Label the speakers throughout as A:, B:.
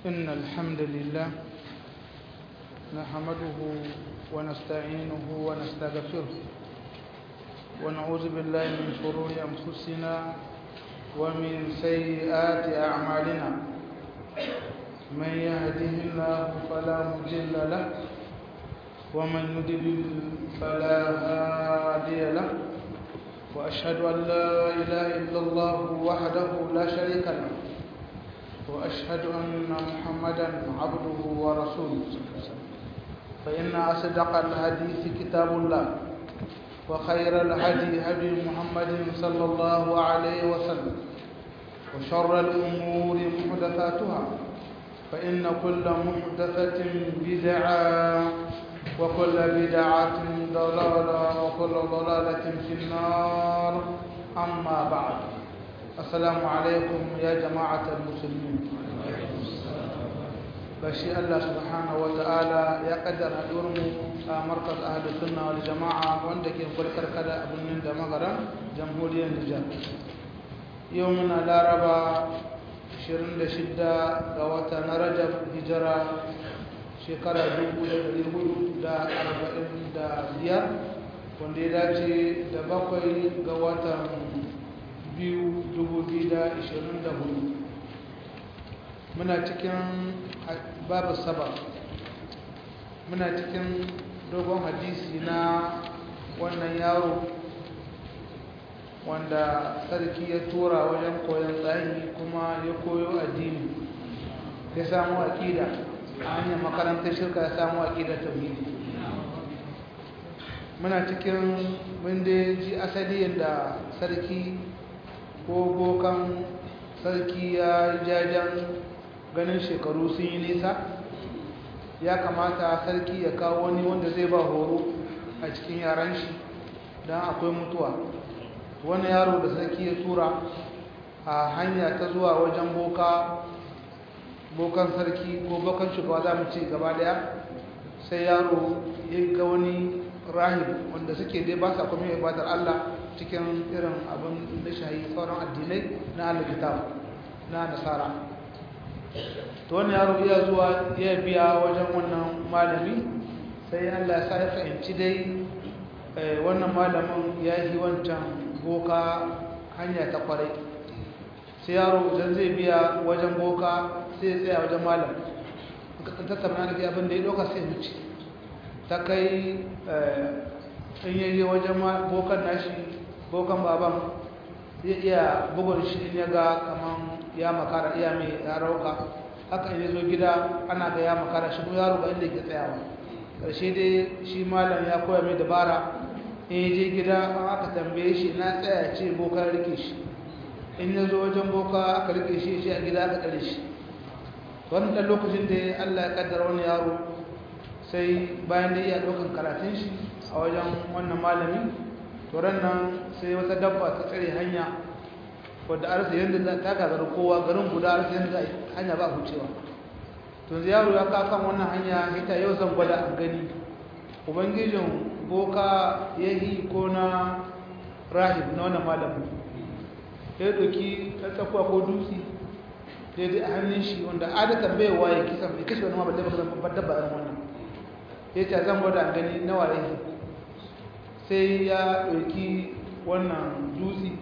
A: إن الحمد لله نحمده ونستعينه ونستغفره ونعوذ بالله من شرور أنفسنا ومن سيئات أعمالنا من يهده الله فلا مضل له ومن يضلل فلا هادي له وأشهد أن لا إله إلا الله وحده لا شريك له وأشهد أن محمدا عبده ورسوله فإن أصدق الحديث كتاب الله وخير الهدي هدي محمد صلى الله عليه وسلم وشر الأمور محدثاتها فإن كل محدثة بدعة وكل بدعة ضلالة وكل ضلالة في النار أما بعد السلام عليكم يا جماعة المسلمين بشي الله سبحانه وتعالى يقدر هدورم مركز أهل السنة والجماعة وعندك يقول كركدا أبن من دمغرا جمهورية النجاة يومنا لا ربا شرند شدة قوة رجب هجرة shekara 1445 wanda ya dace da bakwai ga watan biyu 2024 muna cikin babu saba muna cikin dogon hadisi na wannan yaro wanda sarki ya tura wajen koyon tsayi kuma ya koyo addini ya samu aƙida a hanyar makarantar shirka ya samu aƙidar tauhidi muna cikin wanda ji asali yadda sarki ko bokan sarki ya jajen ganin shekaru sun yi nisa ya kamata sarki ya kawo wani wanda zai ba horo a cikin yaran shi don akwai mutuwa wani yaro da sarki ya tura a hanya ta zuwa wajen boka bokan sarki ko bokan shugaba za mu ce gaba daya sai yaro ya ga wani rahib wanda suke dai ba sa kuma ibadar Allah cikin irin abin da shahi sauran addinai na alkitab na nasara to wannan yaro iya zuwa ya biya wajen wannan malami sai Allah ya sa ya fahimci dai wannan malamin ya yi wancan boka hanya ta kwarai sai yaro idan zai biya wajen boka sai ya tsaya wajen malam tattauna da abin da ya doka sai wuce ta kai in yayi wajen bokan nashi bokan baban zai iya bugun shi in ya ga kaman ya makara iya mai ya rauka haka in zo gida ana ga ya makara shi ko yaro ga inda ke tsayawa karshe dai shi malam ya koya mai dabara in ya je gida an aka tambaye shi na tsaya ce bokan rike shi in ya zo wajen boka aka rike shi shi a gida aka tsare shi wannan ɗan lokacin da Allah ya kaddara wani yaro sai bayan da iya ɗaukan karatun shi a wajen wannan malami turan nan sai wata dabba ta tsare hanya wadda arsa yadda ta gagara kowa garin guda arsa yadda hanya ba hucewa to yaro ya kakan wannan hanya ita yau zan gwada a gani ubangijin boka ya yi ko na rahib na wannan malamin ya ɗauki ɗan tsakuwa ko dutse daidai a hannun shi wanda adatan bai waye kisa mai kashe wani mabar babbar dabba irin wannan ya ce zan gwada gani na waye sai ya ɗauki wannan dutse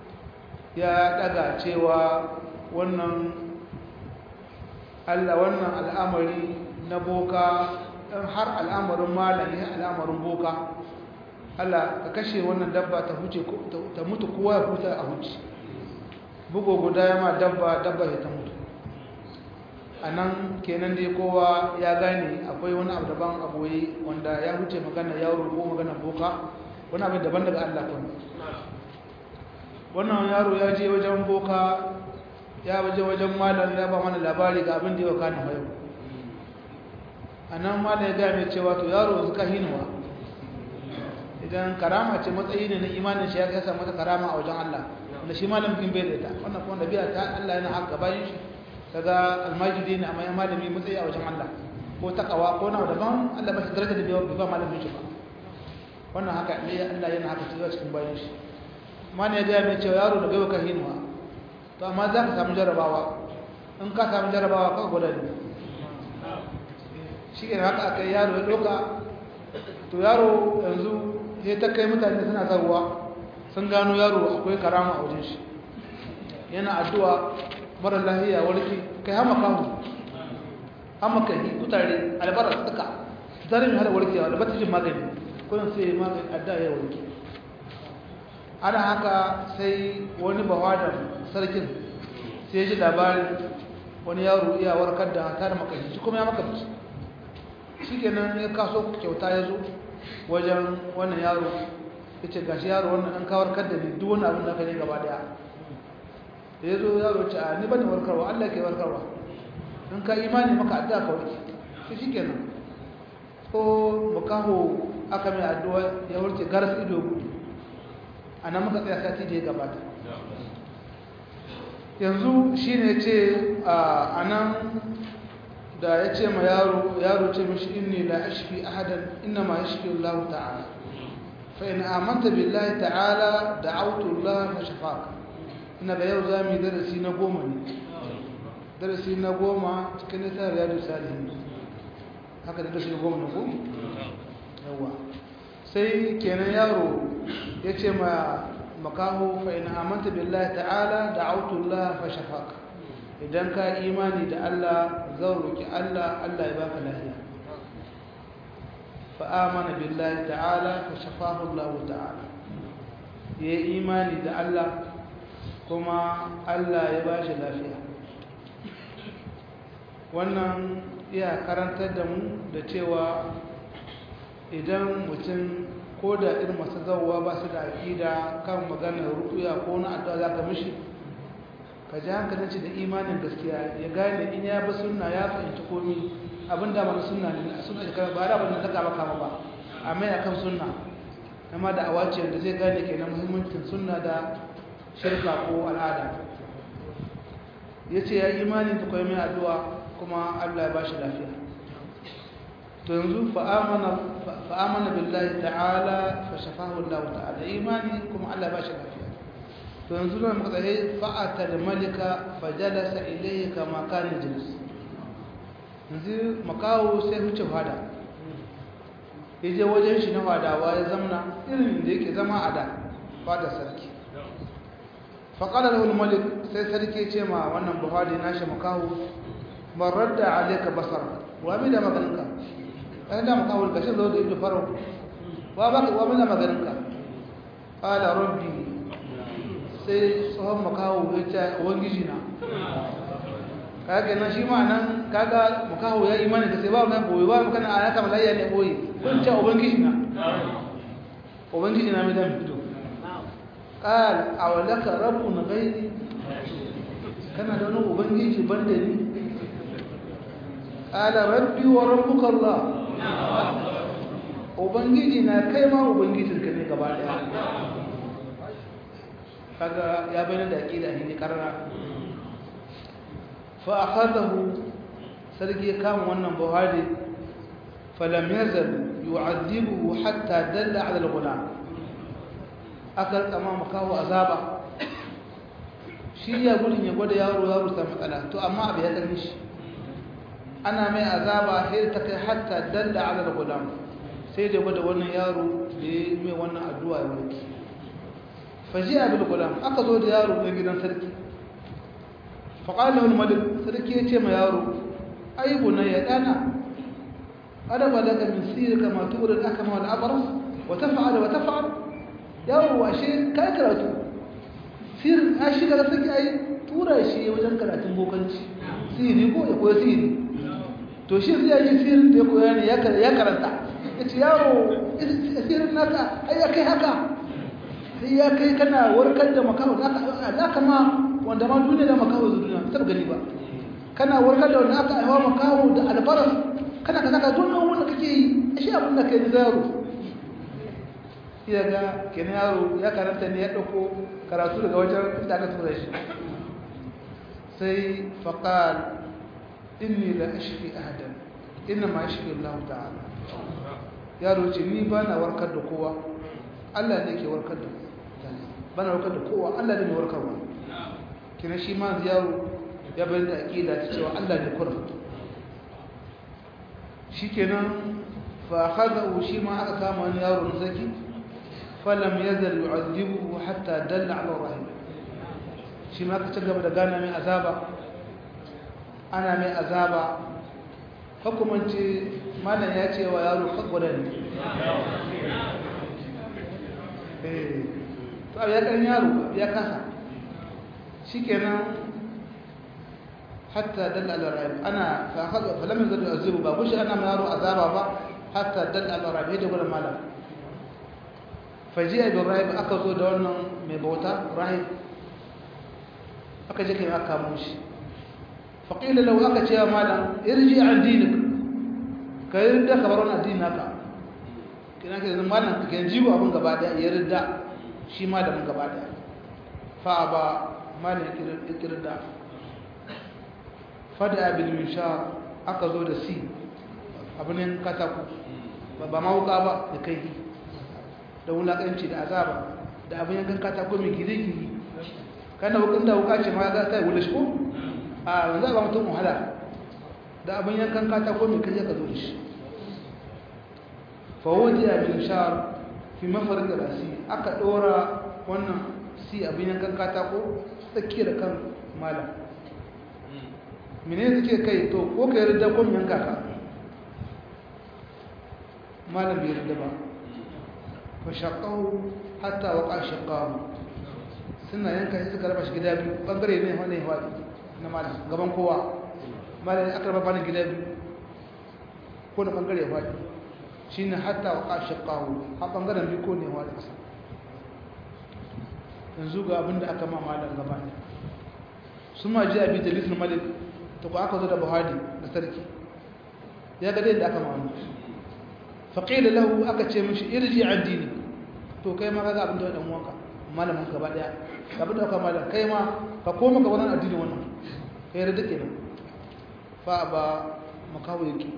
A: ya ɗaga cewa wannan allah wannan al'amari na boka ɗan har al'amarin malam ya al'amarin boka allah ka kashe wannan dabba ta mutu kowa ya huta a huci bugu guda ya ma dabba dabba ya ta mutu a nan kenan dai kowa ya gane akwai wani abu daban aboye wanda ya wuce magana yaro ko magana boka wani abu daban daga Allah kuma wannan yaro ya je wajen boka ya waje wajen malam ya ba mana labari ga abin da ya kana yau a nan malam ya gaya mai cewa to yaro suka hinuwa idan karama ce matsayi ne na imanin shi ya kasa mata karama a wajen Allah wanda shi malam bin bai da ita wannan kuma dabi'a ta Allah yana haka bayan shi kaga almajidi ne amma ya malami matsayi a wajen Allah ko takawa ko na daban Allah ba shi daraja da bai ba malamin shi ba wannan haka ne Allah yana haka cewa cikin bayan shi mana ya gaya mai cewa yaro da gaiwa kan hinuwa to amma za ka samu jarabawa in ka samu jarabawa ka gwada ne shi ne haka aka yi yaro ya ɗauka to yaro yanzu ya ta kai mutane suna zarwa sun gano yaro akwai karama a wajen shi yana addu'a mara lahiya warke kai hama kawo hama kai kutare albarar suka zarin hada warkewa da bata jin magani kunan sai magani adda ya warke ana haka sai wani bawadan sarkin sai ji labarin wani yaro iya warkar da ta da makashi shi kuma ya makamci shi kenan ya kaso kyauta ya zo wajen wannan yaro ya ce gashi yaro wannan an kawar da ne duk wani abin da ka ne gaba daya da ya zo yaro ce a ni bane warkarwa allah ke warkarwa in ka imani maka addu'a ka warke shi shi kenan ko makaho aka mai addu'a ya warke garas ido gudu a nan muka tsaya sati da ya gabata yanzu shi ne ce a nan da ya ce ma yaro yaro ce mishi inni la ashfi ahadan inna ma yashfi Allah ta'ala fa in amanta billahi ta'ala da'awtu Allah fa shafaka ina da yau zamu yi darasi na goma ne darasi na goma cikin littafin riyadu salihin haka da darasi na goma ne ko yawa sai kenan yaro ya ce ma makaho fa in amanta billahi ta'ala da'awtu Allah fa shafaka idan ka imani da Allah zan roki Allah Allah ya baka lafiya fa amana billahi ta'ala fa shafahu Allah ta'ala ya imani da Allah kuma Allah ya bashi lafiya wannan iya karantar da mu da cewa idan mutum ko da irin masu zauwa ba su da aƙida kan maganar rukuya ko na addu'a za ka mishi ka ji hankalin shi da imanin gaskiya ya gane in ya bi sunna ya fahimci komi abin da mana sunna ne a sunna shekara ba da abin da ta kama kama ba a mai akan sunna amma da awaciyar da zai gane ke na muhimmancin sunna da shirka ko al'ada ya ce ya imanin da kwai mai addu'a kuma allah ya ba shi lafiya to yanzu fa'amana billahi ta'ala fa shafahu allah ta'ala imani kuma allah ya ba shi lafiya to yanzu nan muka tsaye fa'ata da malika fajalasa ilayhi kama kana jilis yanzu makawo sai huce fada ya je wajen shi na fadawa ya zamna irin da yake zama a da fada sarki faƙalar wani malik sai sarki ce ma wannan buhari na shi makawo marar da alaika basar wa mi da maganinka ɗan da makawo da kashin zo da ido farau wa mi da maganinka ƙala rabbi sai tsohon makaho ya ce wangiji na kaga nan shi ma nan kaga makaho ya imani da sai ba mai boye ba maka na ayaka malayya ne boye kun ce ubangiji na ubangiji na mai dan fito qal awlaka rabbun ghairi kana da wani ubangiji banda ni qala rabbi wa rabbuka allah ubangiji na kai ma ubangijinka ne gaba daya kaga ya bayyana da aqida ne karara fa akhadahu sarki kan wannan buhari falam yazal yu'adhibuhu hatta dalla 'ala al-ghulam akal kama makawo azaba shi ya gudun ya gwada yaro yaro ta matsala to amma abu ya karni shi ana mai azaba sai ta kai hatta dalla 'ala al-ghulam sai da gwada wannan yaro da ya mai wannan addu'a ya warke fajiya bil gulam aka zo da yaro na gidan sarki faqala al malik sarki ya ce ma yaro ai bunayya dana ada balaga min sirka ma turid akama wal abras wa taf'al wa taf'al yaro ashe kai karatu sir ashi daga sarki ai tura shi wajen karatun bokanci siri ko ya koyi siri to shi sai yi sirin da ya koya ne ya karanta yace yaro sirin naka ai kai haka sai ya kai kana warkar da makaho za ka ma wanda ma duniya da makaho zu duniya ta gani ba kana warkar da wanda aka aiwa makaho da albaras kana ka saka duk wanda kake yi shi abin da kai da yaro iya ga kenan yaro ya karanta ne ya dauko karatu daga wajen da aka tura shi sai faqal inni la ashfi ahadan inna ma yashfi Allah ta'ala yaro ce ni ba na warkar da kowa Allah ne ke warkar da bana warkar da kowa Allah ne mai warkarwa kina shi ma yaro ya bayan da aƙida ta cewa Allah ne kurin shi kenan fa haza shi ma aka kama wani yaro na zaki falam ya zar yu'azzibu hatta dalla ala rahim shi ma aka ci gaba da gana mai azaba ana mai azaba hukumance malam ya ce wa yaro kakwada ne eh to ya kan yaro ya kasa shikenan hatta dalla ala rabi ana fa hada fa lam yazid azibu ba kushi ana yaro azaba ba hatta dalla ala rabi da gurin malam fajiya bi rabi aka zo da wannan mai bauta rahib aka je kai aka mu shi fa qila law aka ce malam irji an dinik kai da ka bar wannan addini naka kina ke malam kan jigo abin gaba daya ya ridda shi ma da mun gaba daya fa ba malin ikirda fada bil mishar aka zo da si abinin katako ba ma wuka ba da kai da wulakanci da azaba da abin yankan katako mai gire-gire kana wukan da wuka ce ma ga kai wula shi ko a yanzu ba mutum wahala da abin yankan katako mai kai ka zo da shi fa wadi bil mishar fi mafarin rasi aka dora wannan si abin yankan katako tsakiyar kan malam mene suke kai to ko ka yarda ko yanka ka malam bai yarda ba fa shaqahu hatta waqa shaqahu suna yanka shi suka raba shi gida biyu bangare ne wani ya wadi na malam gaban kowa malam aka raba bani gida biyu ko na bangare ya wadi shine hatta waqa shaqahu ha bangaren biyu ko ne ya wadi kasa yanzu ga abinda aka ma malam gaba ne sun ma ji abi jalisun malik ta ku aka zo da buhari da sarki ya ga da aka ma wani faƙila lahu aka ce mishi irji addini to kai ma kaga abinda ɗan uwanka malamin gaba ɗaya abin da aka malam kai ma ka koma ka wannan addini wannan kai da duke nan fa ba makawo yake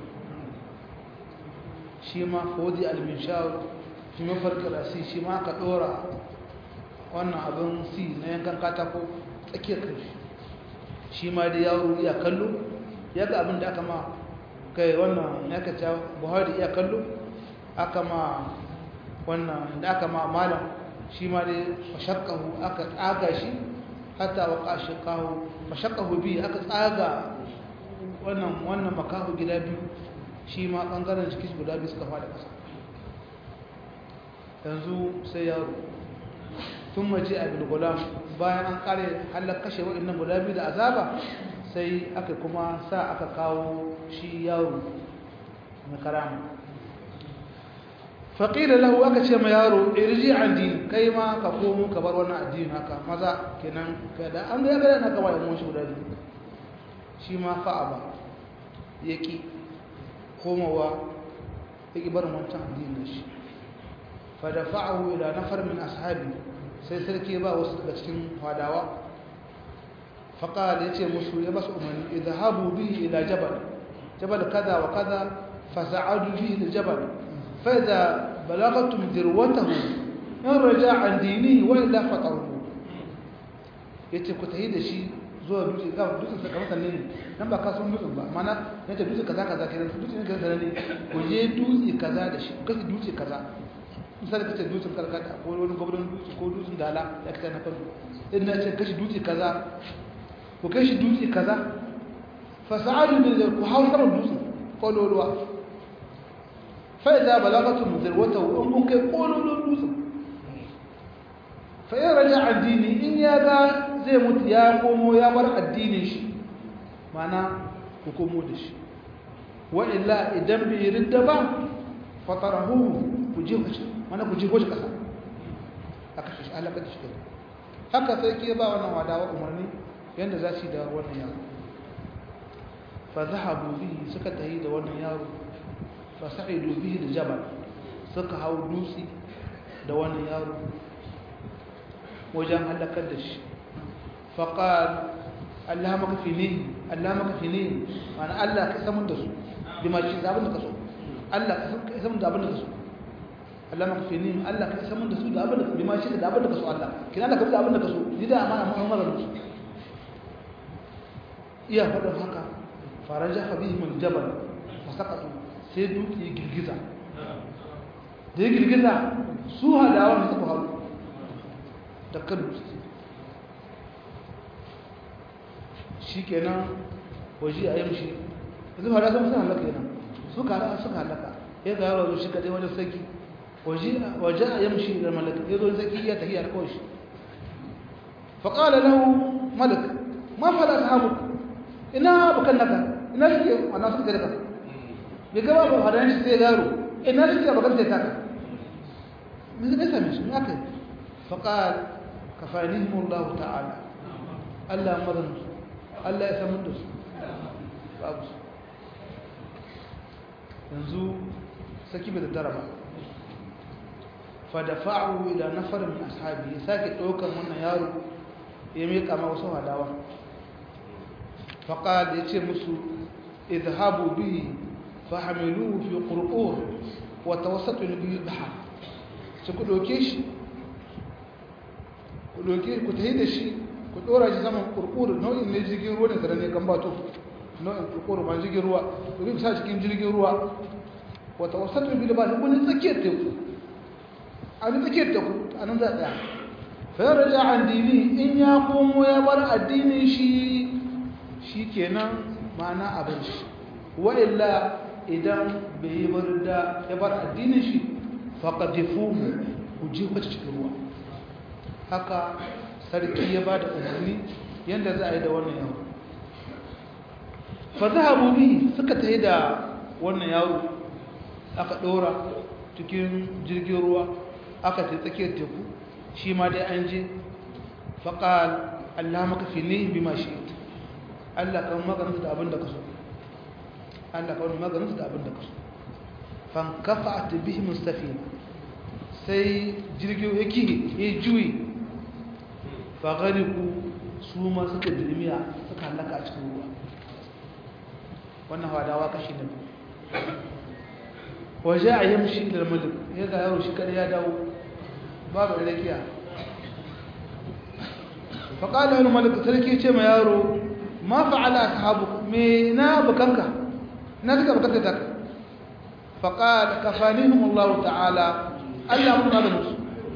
A: shi ma fodi al-minshar shi mafarka rasi shi ma ka ɗora wannan abin si na yankan katako tsakiyar kai shi ma da yaro iya kallo ya ga abin da aka ma kai wannan ya ka ca buhari iya kallo aka ma wannan da aka ma malam shi ma da fashakahu aka tsaga shi hatta wa kashikahu fashakahu biyu aka tsaga wannan wannan makahu gida biyu shi ma ɓangaren jikin guda biyu suka fada ƙasa yanzu sai yaro tun mace a bilgulam bayan an kare halar kashe waɗannan guda biyu da azaba sai aka kuma sa aka kawo shi yaro na karama faƙila lahu aka ce ma yaro irji an din kai ma ka komo ka bar wannan addini haka maza kenan kada an ga gada na kama da mun shi guda biyu shi ma fa'a ba ya ƙi komowa ya ƙi barin wancan addinin shi fa da fa'ahu ila nafar min ashabi sai sarki ba wasu daga cikin fadawa faƙal ya ce musu ya basu umarni idhabu bihi ila jabal jabal kaza wa kaza fasa'adu bihi ila jabal fa idza balagatum dirwatahu in raja an dinihi wa illa fataruhu yace ku tahi da shi zuwa dutse ga dutsen saka masa ne nan ba kasan dutsen ba mana yace dutse kaza kaza kenan dutse ne kaza ne ku je dutse kaza da shi ku kasi dutse kaza misali kace dutsen karkata ko wani gwamnan dutse ko dutsen dala ya kace na farko in na ce kashi dutse kaza ku kai shi dutse kaza fa sa'adu bil ku hawo saman dutsen kololuwa fa idza balagatum zirwatahu in kun kai kololuwan dutsen fa in raja addini in ya ga zai mutu ya komo ya bar addinin shi mana ku komo da shi wa illa idan bai ridda ba fatarahu ku je ku ci mana ku jiko shi ƙasa aka shi halaka da shi kai haka sai ke ba wannan wadawa umarni yadda za su yi da wannan yaro fa zahabu bihi suka tayi da wannan yaro fa sa'idu bihi da jabal suka hau dutse da wannan yaro wajen halakar da shi fa qal Allah maka fini Allah maka fini mana Allah ka samun da su bima shi abin da ka so Allah ka samun da abin da ka so Allah maka fi nim Allah ka san mun da su da abin da bi ma shi da abin da ka so Allah kina Allah ka bi abin da ka so ni da amana mun mara musu iya faɗin haka faraja habihimul jabal fasaqatu sai dutse ya girgiza da ya girgiza su hadawa ne suka haru da kan dutse shi kenan waje a yamshi yanzu hada sun suna halaka yana suka halaka suka halaka ya ga yaro shi kadai wani saki waje a yamshi da malaka ya zo saki ya tafiya da kawai shi faƙala lahu malak ma fada sahabu ina bukan naka ina suke wannan suka daga bai gaba ba hadan shi sai yaro ina suke bakan ta taka me zai same shi me aka yi faqal kafanihim Allah ta'ala Allah madan Allah ya samu da su babu su yanzu saki bai da ba fa dafa'u ila nafar min ashabi sake daukar wannan yaro ya mika ma wasu hadawa faqal yace musu idhabu bihi fahamiluhu fi qurqur wa tawassatu bihi al-bahr su ku doke shi ku doke ku tayi da shi ku dora shi saman qurqur nau'in ne jirgin ruwa ne ne kan bato nau'in qurqur ba jirgin ruwa ku bi sa cikin jirgin ruwa wa tawassatu bihi al-bahr kun tsakiyar teku a tsakiyar teku anan za tsaya fa raja an dini in ya komo ya bar addinin shi shikenan ma'ana abin shi wa illa idan bai yi bar da ya bar addinin shi faƙadifuhu ku ji wacce cikin ruwa haka sarki ya ba da umarni yadda za a yi da wannan yaro fa zahabu bi suka tafi da wannan yaro aka ɗora cikin jirgin ruwa aka ta tsakiyar teku shi ma dai an je faƙal Allah maka fi ne bi ma shi Allah kan maganin da abin da ka so Allah kawai maganinsu da abin da kasu fankafa a tabi mustafina sai jirgin ya kihe ya juyi fagari ku su ma suka dirmiya suka halaka a cikin ruwa wannan hadawa kashi da waje a yamshi da malik ya ga yaro shi kada ya dawo babu rakiya faƙalar wani malik sarki ce ma yaro ma fa'ala ashabu me na bukanka na suka bukatar da ka faƙal kafanihim Allah ta'ala Allah mun maganin su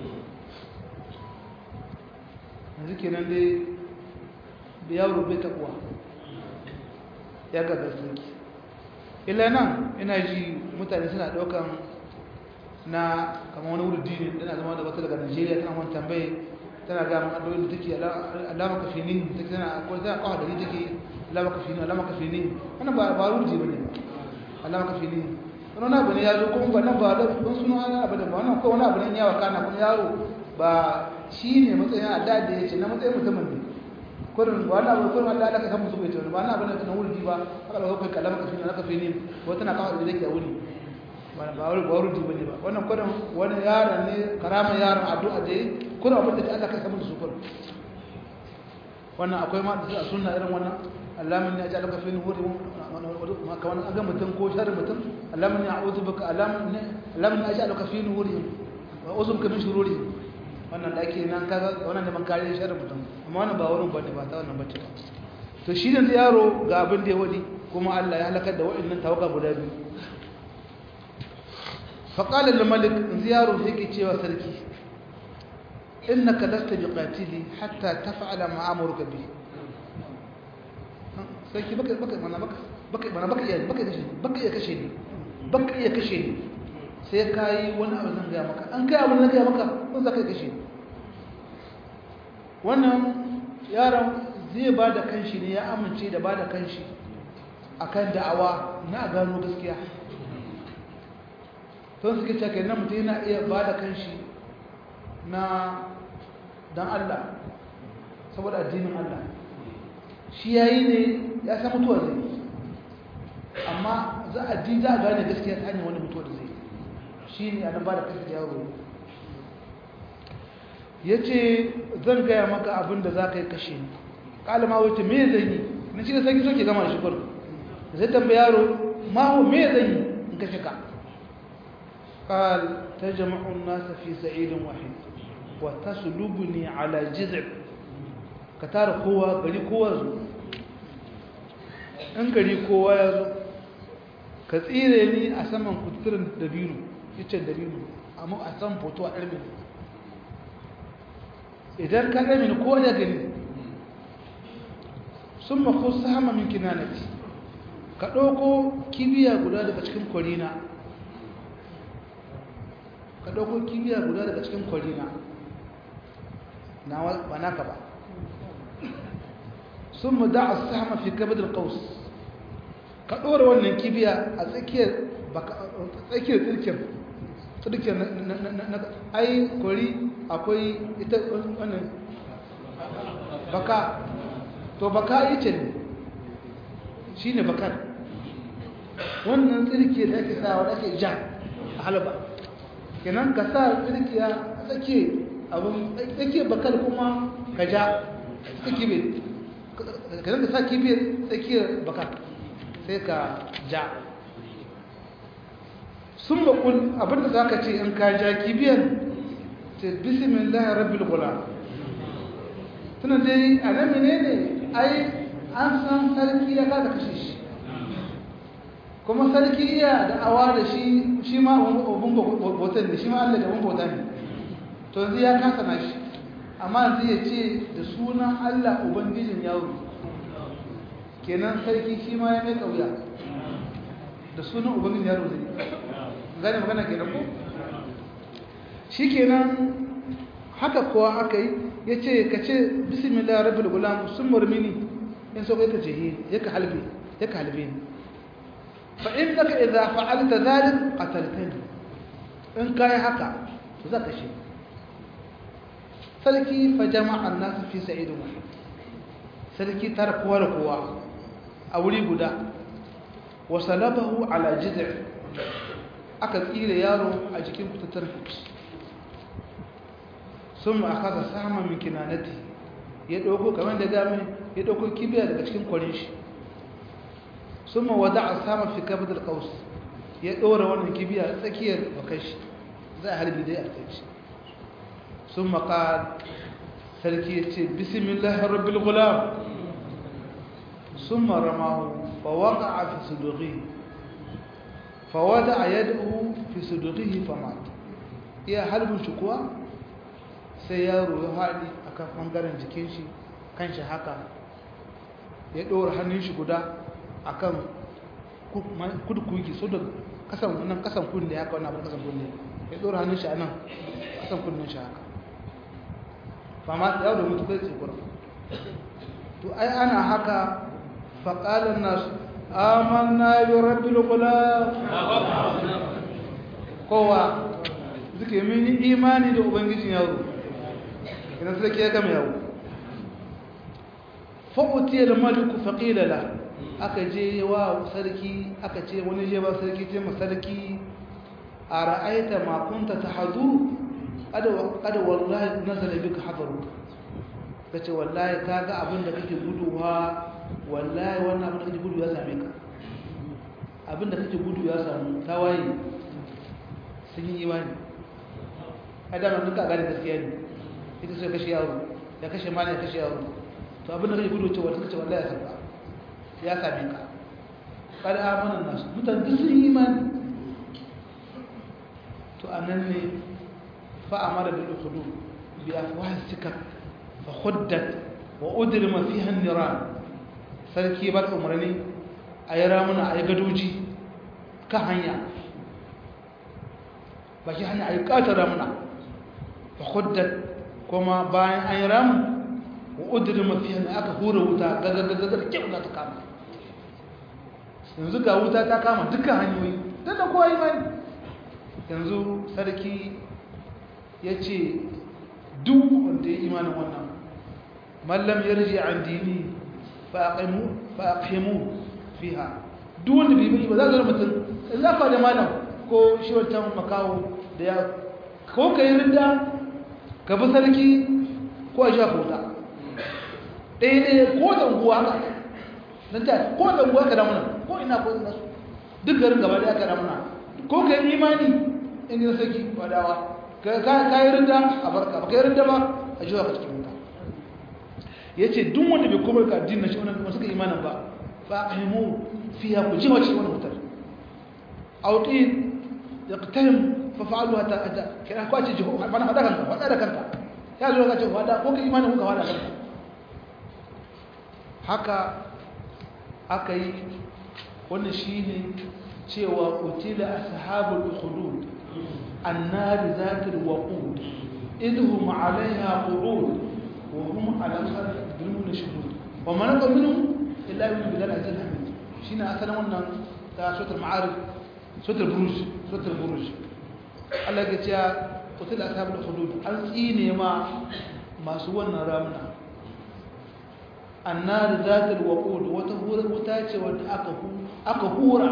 A: yanzu kenan dai da yaro bai taɓuwa ya gagar sarki illa nan ina ji mutane suna ɗaukan na kama wani wuri dini tana zama da wata daga nigeria tana wani tambaye tana gama addu'o'in da take alama kafinin take tana akwai tana kawo da ni take alama kafinin alama kafinin wannan ba ba ruji bane ba alama kafinin wannan abu ne ya zo kuma ba nan ba da ban sunan ana abu da ba wannan ko wani abu ne ya waka na kuma yaro ba shi ne matsayin adda da yace na matsayin mutumin ne kurin ba na abu kurin Allah da ka san musu bai tawo ba na abu ne na wuri ba aka da kai kalama kafinin alama kafinin ko tana kawo da take a wuri ba ba ruji bane ba wannan kurin wani yaron ne karama yaron addu'a da kuna abin da ta Allah kai samun su kun wannan akwai ma da sunna irin wannan Allahumma inni aj'aluka fi nuhuri ma ka wannan aga mutum ko sharri mutum Allahumma inni a'udhu bika Allahumma Allahumma aj'aluka fi nuhuri wa a'udhu bika min shururi wannan da ake nan kaga wannan ne man kare sharri mutum amma wannan ba wurin bane ba ta wannan bace ba to shi da yaro ga abin da ya wadi kuma Allah ya halakar da wa'annan tawaga guda biyu فقال الملك زياره هيك cewa sarki إنك لست بقاتلي حتى تفعل ما أمرك به sai baka baka mana baka baka mana baka iya baka kashe baka iya kashe ni baka iya kashe ni sai kai wani abu zan ga maka an kai abin zan ga maka kun zaka kashe ni wannan yaron zai ba da kanshi ne ya amince da ba da kanshi akan da'awa na gano gaskiya to suke cewa kenan mutum yana iya ba da kanshi na dan Allah saboda addinin Allah shi yayi ne ya san mutuwa zai amma za a ji za a gane gaskiya ta hanyar wani mutuwa da zai shi ne a ba da kasa yaro ya ce zan gaya maka abin da za ka yi kashe ni ƙalama wata me zan yi na shi da sanyi soke gama shi kwallo zai tambaya yaro maho me zan yi in kashe ka قال تجمع الناس في سعيد واحد وتسلبني على جذع كتار قوة غري قوة in gari kowa ya zo ka tsire ni a saman kuturin dabiru icen dabiru amma a san foto a ɗarmin idan ka ɗarmin ko ya gani sun mako sama min kinanati ka ɗauko kibiya guda daga cikin kwarina ka ɗauko kibiya guda daga cikin kwarina na ba naka ba sun mu da a sama fi kabadar ƙaus ka ɗora wannan kibiya a tsakiyar tsirkin tsirkin na ai kwari akwai ita wannan baka to baka yi ce ne shi ne bakar wannan tsirki da ake sa wadda ake ja a halaba kenan ka sa tsirki a tsakiyar abin tsakiyar bakar kuma ka ja tsakiyar kenan ka sa kibiyar tsakiyar bakar sai ka ja sun bakul abinda za ka ce in ka ja kibiyar ce bismillah rabbil gula tunan dai a nan ne ai an san sarki ya kada kashe shi kuma sarki iya da awa da shi shi ma abun bautan ne shi ma allah da abun bauta ne to yanzu ya kasa na shi amma yanzu ya ce da sunan allah ubangijin yaro kenan sarki shi ma ya mai kauya da sunan ubangijin yaro zai gane magana kenan ko shi kenan haka kowa aka yi ya ce ka ce bismillah rabbil gulam sun murmini in so kai ka ce ya ka halbe ya ka halbe ni fa innaka idza fa'alta dhalik qataltani in kai haka to zaka shi sarki fa jama'a an-nas fi sa'id wahid sarki tar kowa da kowa a wuri guda wa salabahu ala jiz'i aka tsire yaro a jikin kutatar fice sun ma aka sama min kinanati ya ɗauko kamar da gami ya ɗauko kibiya daga cikin kwarin shi sun ma wada a sama fi kabdar kaus ya ɗora wannan kibiya tsakiyar bakan shi za a harbi dai a kai shi sun maka sarki ya ce bismillah rabbil gulam sun ma ramahu fa waka a fi suduri fa wada a yadu fi sudurihi fa mata iya harbin shi kuwa sai yaro ya haɗi a kan ɓangaren jikin shi kan shi haka ya ɗora hannun shi guda a kan kudukuki so da kasan nan kasan kunne haka wani abin kasan kunne ya ɗora hannun shi a nan kasan kunnen shi haka ba ma yau da mutu kai tsikura to ai ana haka faƙalar nasu amanna yi rabbi kula kowa suke mini imani da ubangijin yaro idan sarki ya gama yawo fa'utiyar maliku faƙilala aka je wa sarki aka ce wani je ba sarki ce ma sarki a ra'aita makunta ta hadu kada wallahi nazara bika hadaru ka ce wallahi ka ga abin da kake guduwa wallahi wannan abin da kake gudu ya same ka abin da kake gudu ya samu tawaye sun yi imani adama duka gane gaskiya ne ita sai kashe yaro ya kashe mali ya kashe yaro to abin da kake gudu cewa suka ce wallahi ya sauka ya same ka kada amanan nasu mutane duk sun yi imani to anan ne fa amara bil ukhdu bi afwah sikak fa khuddat wa udrima fiha an-niran sarki bar umarni ayi ramuna ayi gadoji kan hanya baki hanya ayi katar ramuna fa khuddat kuma bayan an yi ramu wa udrima fiha aka hura wuta gagagagagar kyau za ta kama yanzu ga wuta ta kama dukkan hanyoyi don da kowa imani yanzu sarki ya ce duk wanda ya imanin wannan mallam ya rije an dini fa a ƙimu fiha duk wanda bai bai ba za a zara mutum in za ka da malam ko shi wancan makawo da ya ko ka yi rinda ka bi sarki ko a sha kota ɗaya ɗaya ko zanguwa haka don ta ko zanguwa ka damuna ko ina ko ina su duk garin gaba da aka damuna ko ka yi imani in yi sarki wadawa ka yi rinda a barka ba ka yi rinda ba a jiwa ka cikin wuta ya ce duk wanda bai komar ka addinin shi wani suka imanin ba fa aqimu fiha ku ji wace wannan wutar auqin yaqtahim fa fa'alu hatta ata kira ko ce jiho bana fada kanka fada da kanka ya zo ka ce fada ko ka imanin ku ka fada kanka haka aka yi wannan shine cewa qutila ashabul ukhdud النار ذات الوقود إذ هم عليها قعود وهم على الخلق يظلمون شهود وما نقل منهم إلا يؤمن بالله العزيز الحميد شينا أثنى ونا سورة المعارف سورة البروج سورة البروج الله قلت يا قتل أصحاب الخلود أنسيني ما ما سوى رامنا النار ذات الوقود وتهور وتاتي وأكهورا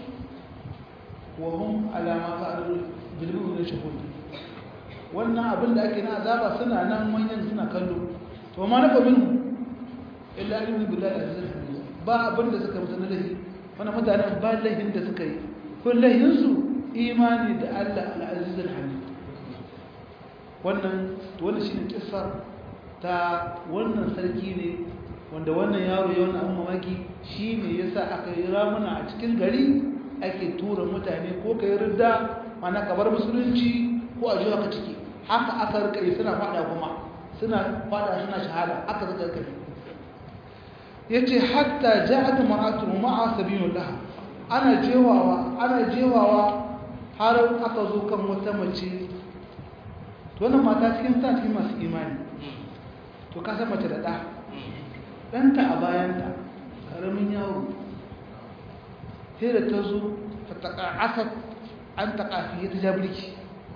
A: وهم على ما فعلوا bilmu da shahudi wannan abin da ake na azaba suna nan manyan suna kallo to ma na kabin illa ilmi billahi azza wa ba abin da suka mutane lahi wannan mutanen ba lahin da suka yi ko lahin su imani da Allah al-aziz al-hamid wannan to wannan shine kissar ta wannan sarki ne wanda wannan yaro ya wannan mamaki shine yasa aka yi ramuna a cikin gari ake tura mutane ko kai ridda mana kabar musulunci ko a jiwa ka ciki haka aka rika yi suna fada kuma suna fada suna shahada aka zaka kai yace hatta ja'at mar'atu ma'a sabilullah ana jewawa ana jewawa har aka zo kan wata mace to wannan mata cikin ta cikin masu imani to ka san mace da da danta a bayanta karamin yawo sai da ta zo fataqa'asat an taƙa fiye ta jabirki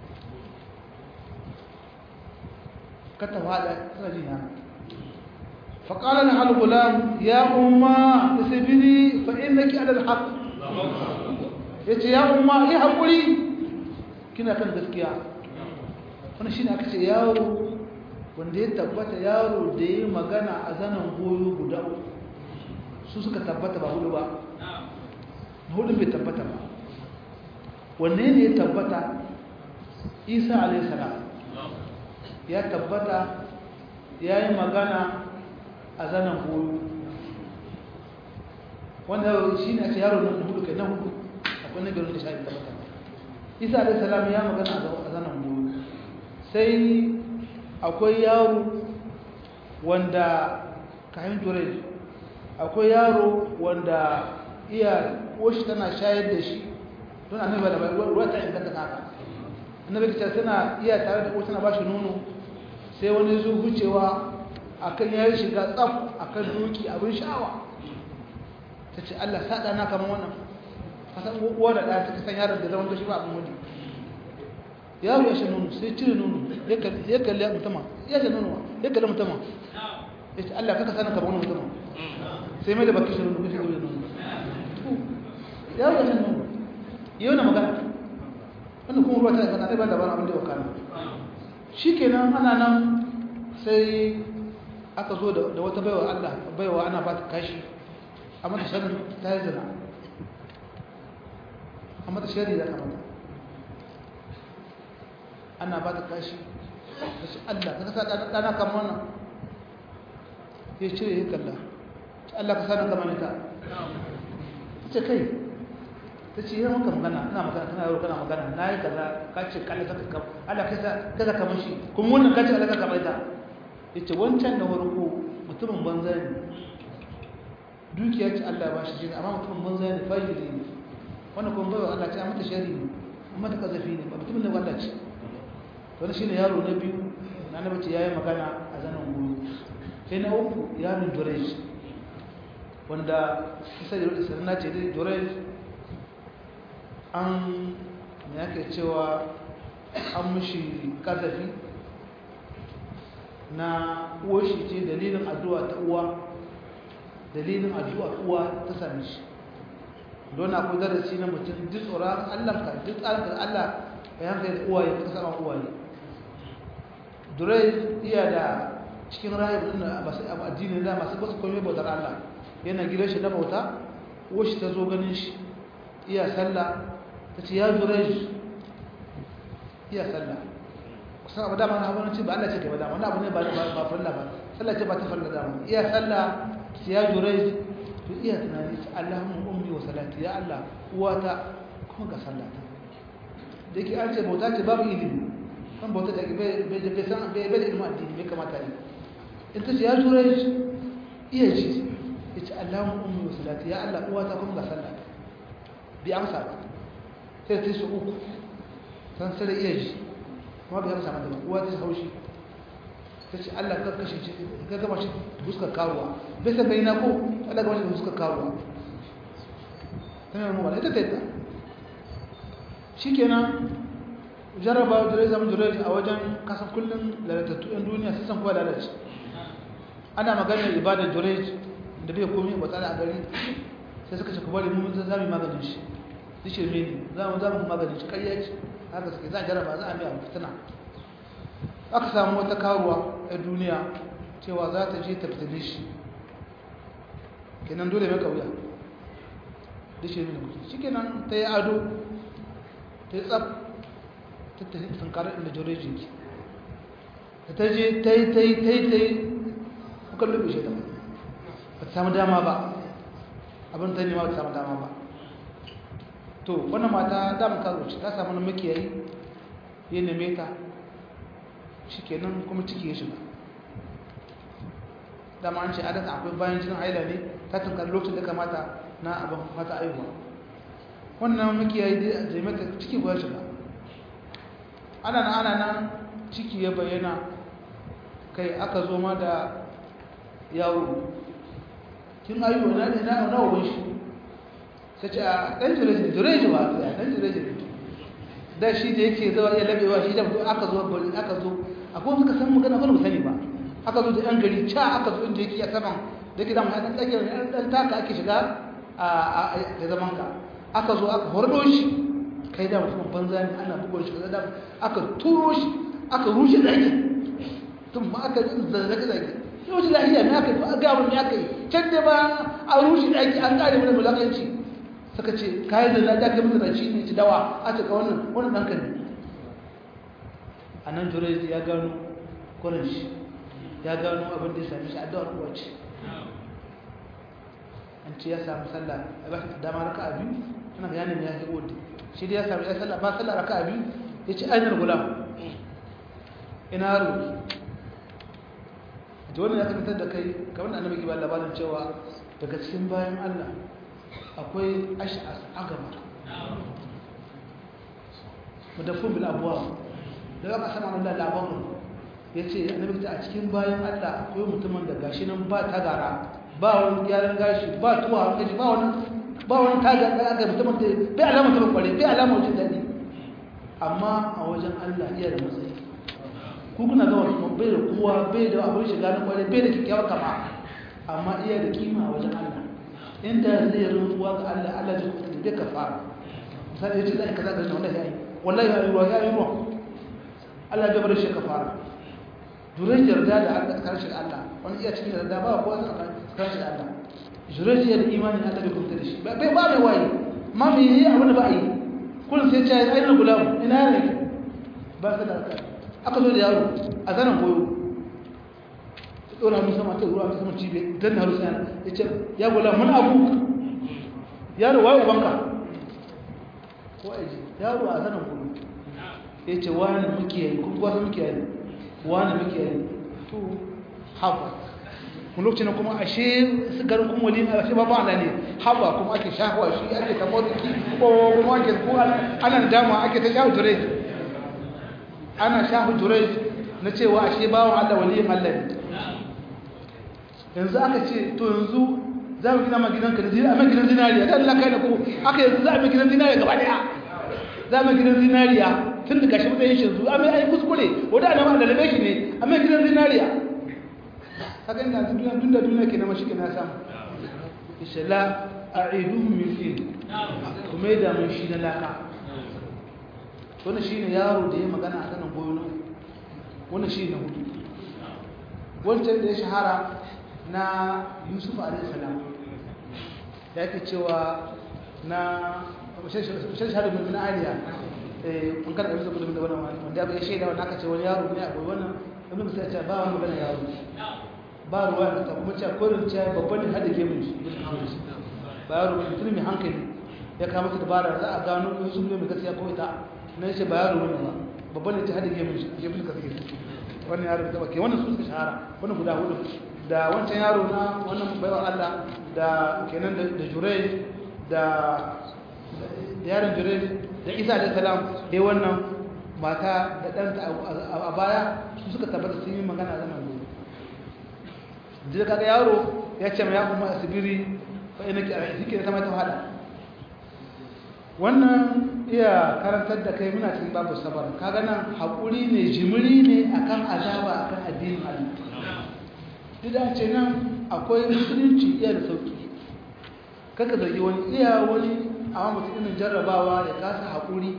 A: ka ta fada tana jina faƙalar halgulam ya umma da sabiri fa'in da ki adal haƙ ya ce ya umma ya haƙuri kina kan gaskiya wani shi ne aka ce yaro wanda ya tabbata yaro da ya magana a zanen goyo guda su suka tabbata ba hudu ba hudu bai tabbata ba wanne ne ya tabbata isa alaihissalam ya tabbata ya yi magana a zanen goyo wanda shi ne a ce yaro na hudu kai na hudu akwai na garin da shafi tabbata isa alaihissalam ya magana a zanen goyo sai akwai yaro wanda kayan turai akwai yaro wanda iya washi tana shayar da shi don annabi da ruwa ta inganta kaka annabi ta tana iya tare da tana bashi nono sai wani zo hucewa akan yayi shiga tsaf akan doki abin sha'awa tace Allah sada na kaman wannan kasan uwa da ɗaya take san yaron da zaman da shi ba abin wani yaro ya sha nono sai cire nono ya kalli mutama ya sha nono ya kalli mutama ya ce Allah kaka sanin kaman mutama sai mai da baki shi nono kuma shi nono yaro ya sha nono yau na magana wanda kuma ruwa ta zana ɗaya ba labarin abin da ya wakana shi kenan ana nan sai aka zo da wata baiwa Allah baiwa ana ba ta kashi a mata sharin ta yi zina a mata shari da kamata ana ba ta kashi da shi Allah ka kasa ɗana kama wannan ya cire ya kalla Allah ka sa na kama ta ce kai ta ce yana maka magana ina magana tana yau kana magana na yi kaza ka ce kalla ta kakam Allah ka za kamar shi kuma wannan ka ce Allah ka kamar ta ya ce wancan na farko mutumin banza ne dukiya ce Allah ya bashi jini amma mutumin banza ne fajiri ne wannan kuma baiwa Allah ce a mata shari ne amma ta kazafi ne ba mutumin da wanda ce wani shine yaro na biyu na na bace yayi magana a zanen goyo sai na uku yaron Jurej wanda kisa da rubuta sanna ce dai Jurej an me yake cewa an mushi kazafi na uwar shi ce dalilin addu'a ta uwa dalilin addu'a uwa ta same shi don akwai darasi na mutum duk tsoron Allah ka duk tsarin ka Allah ya hankali da uwaye ka sama uwaye durai iya da cikin rayu din masu addini da masu basu komai bautar Allah yana gidan shi na bauta uwar shi ta zo ganin shi iya sallah ta ce ya durai iya sallah kusan abu dama na abu ce ba Allah ce gaba dama wani abu ne ba ba farilla ba sallah ce ba ta farilla dama iya sallah ya jurai to iya tunani ta Allahumma ummi wa salati ya Allah uwata kuma ga sallata da yake an ce bauta ce babu ilimi kan bauta da bai bai san bai bai ilimi addini bai kamata ne in ta ce ya tura shi iya ji ya ce Allahumma ummi wa salati ya Allah uwata kuma ga sallata bi amsa ba sai ta su uku san sai da iya ji kuma bai amsa mata ba uwa ta haushi ta ce Allah ka kashe shi ka gama shi fuskar karuwa bai san bai na ko Allah gama shi fuskar karuwa tana mu wala ita ta shikenan jaraba da zama jurai a wajen kasan kullum lalatattu yan duniya sun san kowa lalace ana maganar ibadar jurai da bai komai ba tsara a gari sai suka ce ku bari mun za mu maganin shi shi shirme ne za mu za mu maganin shi ƙarya ce haka suke za a jaraba za a mai abu fitina aka samu wata karuwa a duniya cewa za ta je ta fitine shi kenan dole mai kauya da shi ne mutum shi kenan ta yi ado ta yi tsab ta tafi sankarar inda jorejin ki da ta je ta yi ta yi ta yi ta yi kuka lube shi da ba ta samu dama ba abin ta nema ba ta samu dama ba to wannan mata damun karo ce ta samu na makiyayi ya neme ta shi kenan kuma ciki ya shiga dama an ce adaka akwai bayan jinin haila ne ta tunkar lokacin da kamata na abin mata aihuwa wannan makiyayi dai a zai mata ciki ba shiga ana na ana nan ciki ya bayyana kai aka zo ma da yawo kin aihuwa na ne na nawa shi ta ce a ɗan jireji jireji ba ɗan jireji da shi da yake zawa iya labewa shi da aka zo bari aka zo akwai suka san magana ba mu sani ba aka zo da yan gari ca aka zo inda yake a saman da ke da mu ɗan tsakiyar ɗan taka ake shiga a da zaman ka aka zo aka hordo shi kai da mutum banza ne ana bugon shi da aka turo shi aka rushe zaki tun ma aka zazzage zage yau shi lafiya ne aka yi a gabar ne aka yi can da ba a rushe zaki an ƙare mana mulakanci suka ce kayan da zaɗa ga mutane shi ne ci dawa a cika wannan wannan ɗanka ne a nan turai ya gano kwanan shi ya gano abin da ya sami shi a dawar kowace an ce ya sami sallah a ba shi dama raka a biyu suna ga yanin ya fi wadda shi da ya sami ya sallah ba sallah raka a biyu ya ce ainihin gulam ina yaro da wannan ya tabbatar da kai kamar da annabi ba labarin cewa daga cikin bayan allah akwai ash'as agama mudaffin bil abuwa da aka sama Allah labarin yace annabi ta a cikin bayan Allah akwai mutumin da gashi nan ba tagara ba wani gyaran gashi ba tuwa gashi ba wani ba wani taga da aka mutumin da bai alama ta kware bai alama wajen dadi amma a wajen Allah iya da matsayi ku kuna ga wani bai da kowa bai da abin shiga na kware bai da kyakkyawar kama amma iya da kima a wajen Allah inda zai rantsuwa ga Allah Allah zai kuta da kafara misali yace zai kaza da wannan yayi wallahi ya yi ruwa ya yi ruwa Allah ya bar shi kafara durai yarda da Allah karshe Allah wani iya cikin yarda ba ko karshe Allah durai ya da imani Allah bai kuta da shi bai ba mai wayi ma me yi abin da ba yi kullum sai ya ce ainihin gulam ina ne ba ka da aka zo da yaro a zanen goyo ɗora mun sama ta ruwa ta sama cibe dan na rusa ya ce ya gula mun abu yaro waye ubanka ko aji yaro a zanen gudu ya ce wani muke yi kuma gwasa muke yi wani muke yi to haɓa kun lokacin kuma ashe su garin kuma wali a ashe babu ala ne haɓa kuma ake shahuwa shi ake ta motsi ko kuma ake ko ana dama ake ta shahu turai ana shahu turai na cewa ashe bawan allah waliyin allah ne yanzu aka ce to yanzu za mu gina ma gidanka da zinariya a gidan zinariya da Allah kai da ku aka yanzu za a mai gidan zinariya gaba daya za mu gidan zinariya tun da gashi matsayin shi yanzu amma ai kuskure wanda ana ma dalabe shi ne amma gidan zinariya haka ina duniya dun da duniya ke na mashi ke na samu inshallah a'iduhum min fil kuma da mun shi na laka wannan shine yaro da ya magana a kanan goyo wannan shine hudu wancan da ya shahara na yusuf alaihissalam da yake cewa na shashar bin ariya an kada yusuf bin da wannan wanda ya shaida wanda aka ce wani yaro ne akwai wannan wani musa ce ba wani magana yaro ba ruwa da ta kuma cewa korin cewa babban ne hada gemun shi ba yaro ba mutum mai hankali ya kama ta dabara za a gano ko sun mai gaskiya ko ita na yace ba yaro bane ba babban ne ta hada gemun shi gemun ka take wannan yaro da ke wannan su suka shahara wannan guda hudu da wancan yaro na wannan baiwa Allah da kenan da Jurej da da yaron Jurej da Isa alayhi salam dai wannan mata da ɗanta a baya su suka tabbata sun yi magana zaman gobe da kaga yaro ya ce ma ya kuma asibiri fa ina ki a shi ta mata hada wannan iya karantar da kai muna cikin babu sabar kaga nan haƙuri ne jimiri ne akan azaba akan addinin Allah duk da ce nan akwai musulunci iya da sauki kaka zargi wani iya wani amma mutum irin jarrabawa ya kasa haƙuri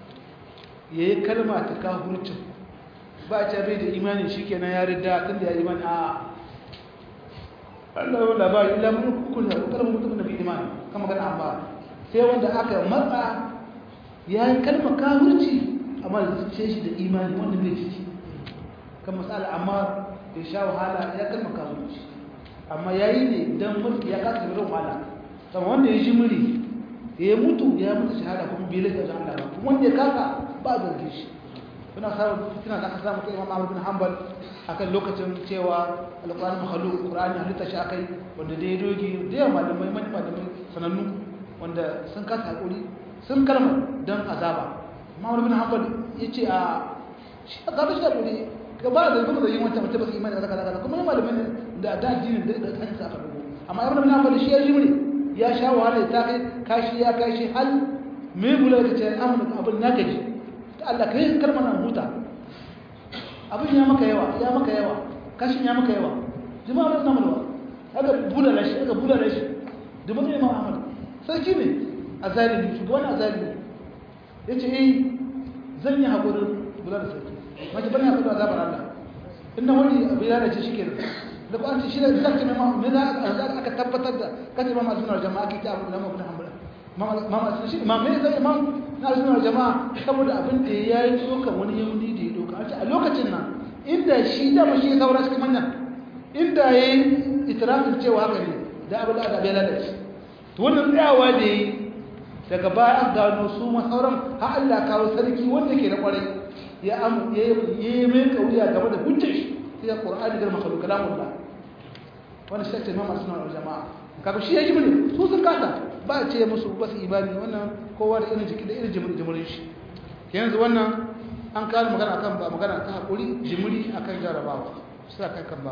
A: ya yi kalma ta kahurcin ba a ce bai da imani shi kenan ya rida tun da ya imani a Allah yau labari ila mun hukun da kalmar mutum da bai imani kama gana amma sai wanda aka matsa ya yi kalmar kahurci amma da zuciya shi da imani wanda bai ciki kan matsala amma ya sha wahala ya kalmar kahurci amma ya yi ne don mulki ya kasa jirin wahala sama wanda ya ji muri ya mutu ya mutu shahada kuma bai lafiya da Allah ba kuma wanda ya kasa ba a zarge shi suna samun fitina da aka samu kai imam Ahmad bin Hanbal akan lokacin cewa alƙur'ani makhluq qur'ani halitta shi akai wanda da ya doge da yawa malamai mani malamai sanannu wanda sun kasa hakuri sun kalma dan azaba Imam bin Hanbal yace a shi azaba shi hakuri ga ba da kuma da yin wancan mutum ba su imani da kaza kaza kuma malamai da da addinin da da kansa aka dubo amma Imam bin Hanbal shi ya jimri ya sha wahala ta kai kashi ya kashi hal me bula kace amma abin na gaji Allah ka yi kalmar nan huta abin ya maka yawa ya maka yawa kashin ya maka yawa jama'a bai namu ba aka bula da shi aka bula da shi da mutum imam ahmad sarki ne a zalimi shugaban a zalimi ya ce eh zan yi haƙurin bula da sarki mace bane haƙurin azabar Allah inda wani abu ya race shi kenan da ba ce shi da sarki mai mamu me za aka tabbatar da kace ma masu sunar jama'a ke ta abu da mamu hanbala mama shi imam me zai imam na sunar jama'a saboda abin da ya yi tsokan wani yahudi da ya doka a lokacin nan inda shi da mashi saura cikin manyan inda ya yi itirafin cewa haka ne da abu da aka bai lalace to wannan tsayawa da ya yi daga baya an gano su ma sauran har Allah kawo sarki wanda ke da kwarai ya am ya yi mai kauya game da hujjar shi sai Qur'ani da makhluq kalamullah wannan shi ce imam sunan jama'a kaga shi ya ji ne su sun kasa ba a ce musu ba su imani wannan kowa da irin jiki da irin jimurin shi yanzu wannan an kawo magana akan ba magana ta haƙuri jimiri akan jarabawa sai akan kan ba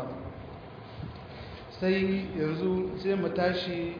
A: sai yanzu sai mu tashi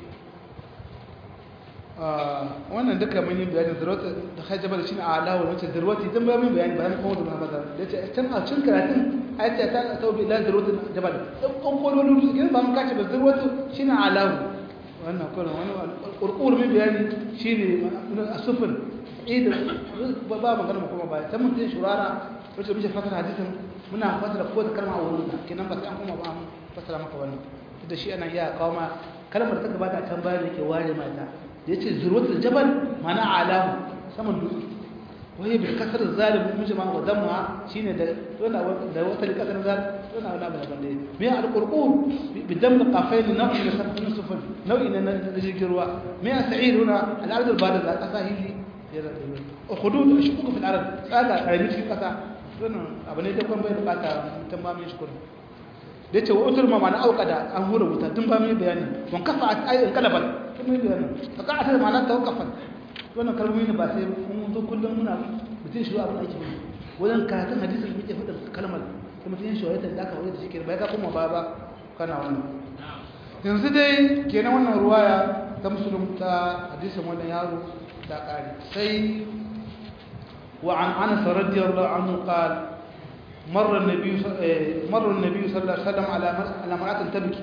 A: wannan duka mun yi bayanin zirwata da hajjaba da shi ne a alawar wacce zirwata idan ba mun bayani bayan kuma da muhammad da ce can a cin karatun ayata ta taubi ila zirwata jabal dan konkololin su gidan ba mun kace ba zirwata shine alawar wannan kuma wani kurkur mai bayani shine asufin idan ba magana mu kuma ba ta mun tin shurara wacce muke fasara hadisin muna fasara ko da kalma a wurin ta kenan ba sai an kuma ba mu fasara maka wannan da shi ana iya kawo ma kalmar ta gabata can bayan da ke ware mata da yace zurwatul jabal mana alamu saman dutse wai bi kasar zalim mun jama'a wa damma shine da wannan da wata kasar zalim wannan wala ba bande me al-qurqur bi dam qafain naw'i min sab'in sufun nau'i na jirgin ruwa me sa'id huna al-ard al-badr la qasahili hudud shukuku fil ard tsada karami cikin kasa wannan abu ne da kwan bai bukata tun ba mai shukuri da yace wa utul ma ma'ana auqada an hura wuta tun ba mai bayani wan kafa ayin kalaban tun mai bayani fa ka ta ma'ana tawakkafan wannan kalmomi ne ba sai mun zo kullum muna mutun shi abin ake yi wajen karatun hadisin muke fada kalmar kuma mutun shi wayar da aka wayar da shi ke bai ka kuma ba ba kana wannan yanzu dai kenan wannan ruwaya ta musulun ta hadisin wannan yaro da ƙari sai وعن أنس رضي الله عنه قال مر النبي مر النبي صلى الله عليه وسلم على على امرأة تبكي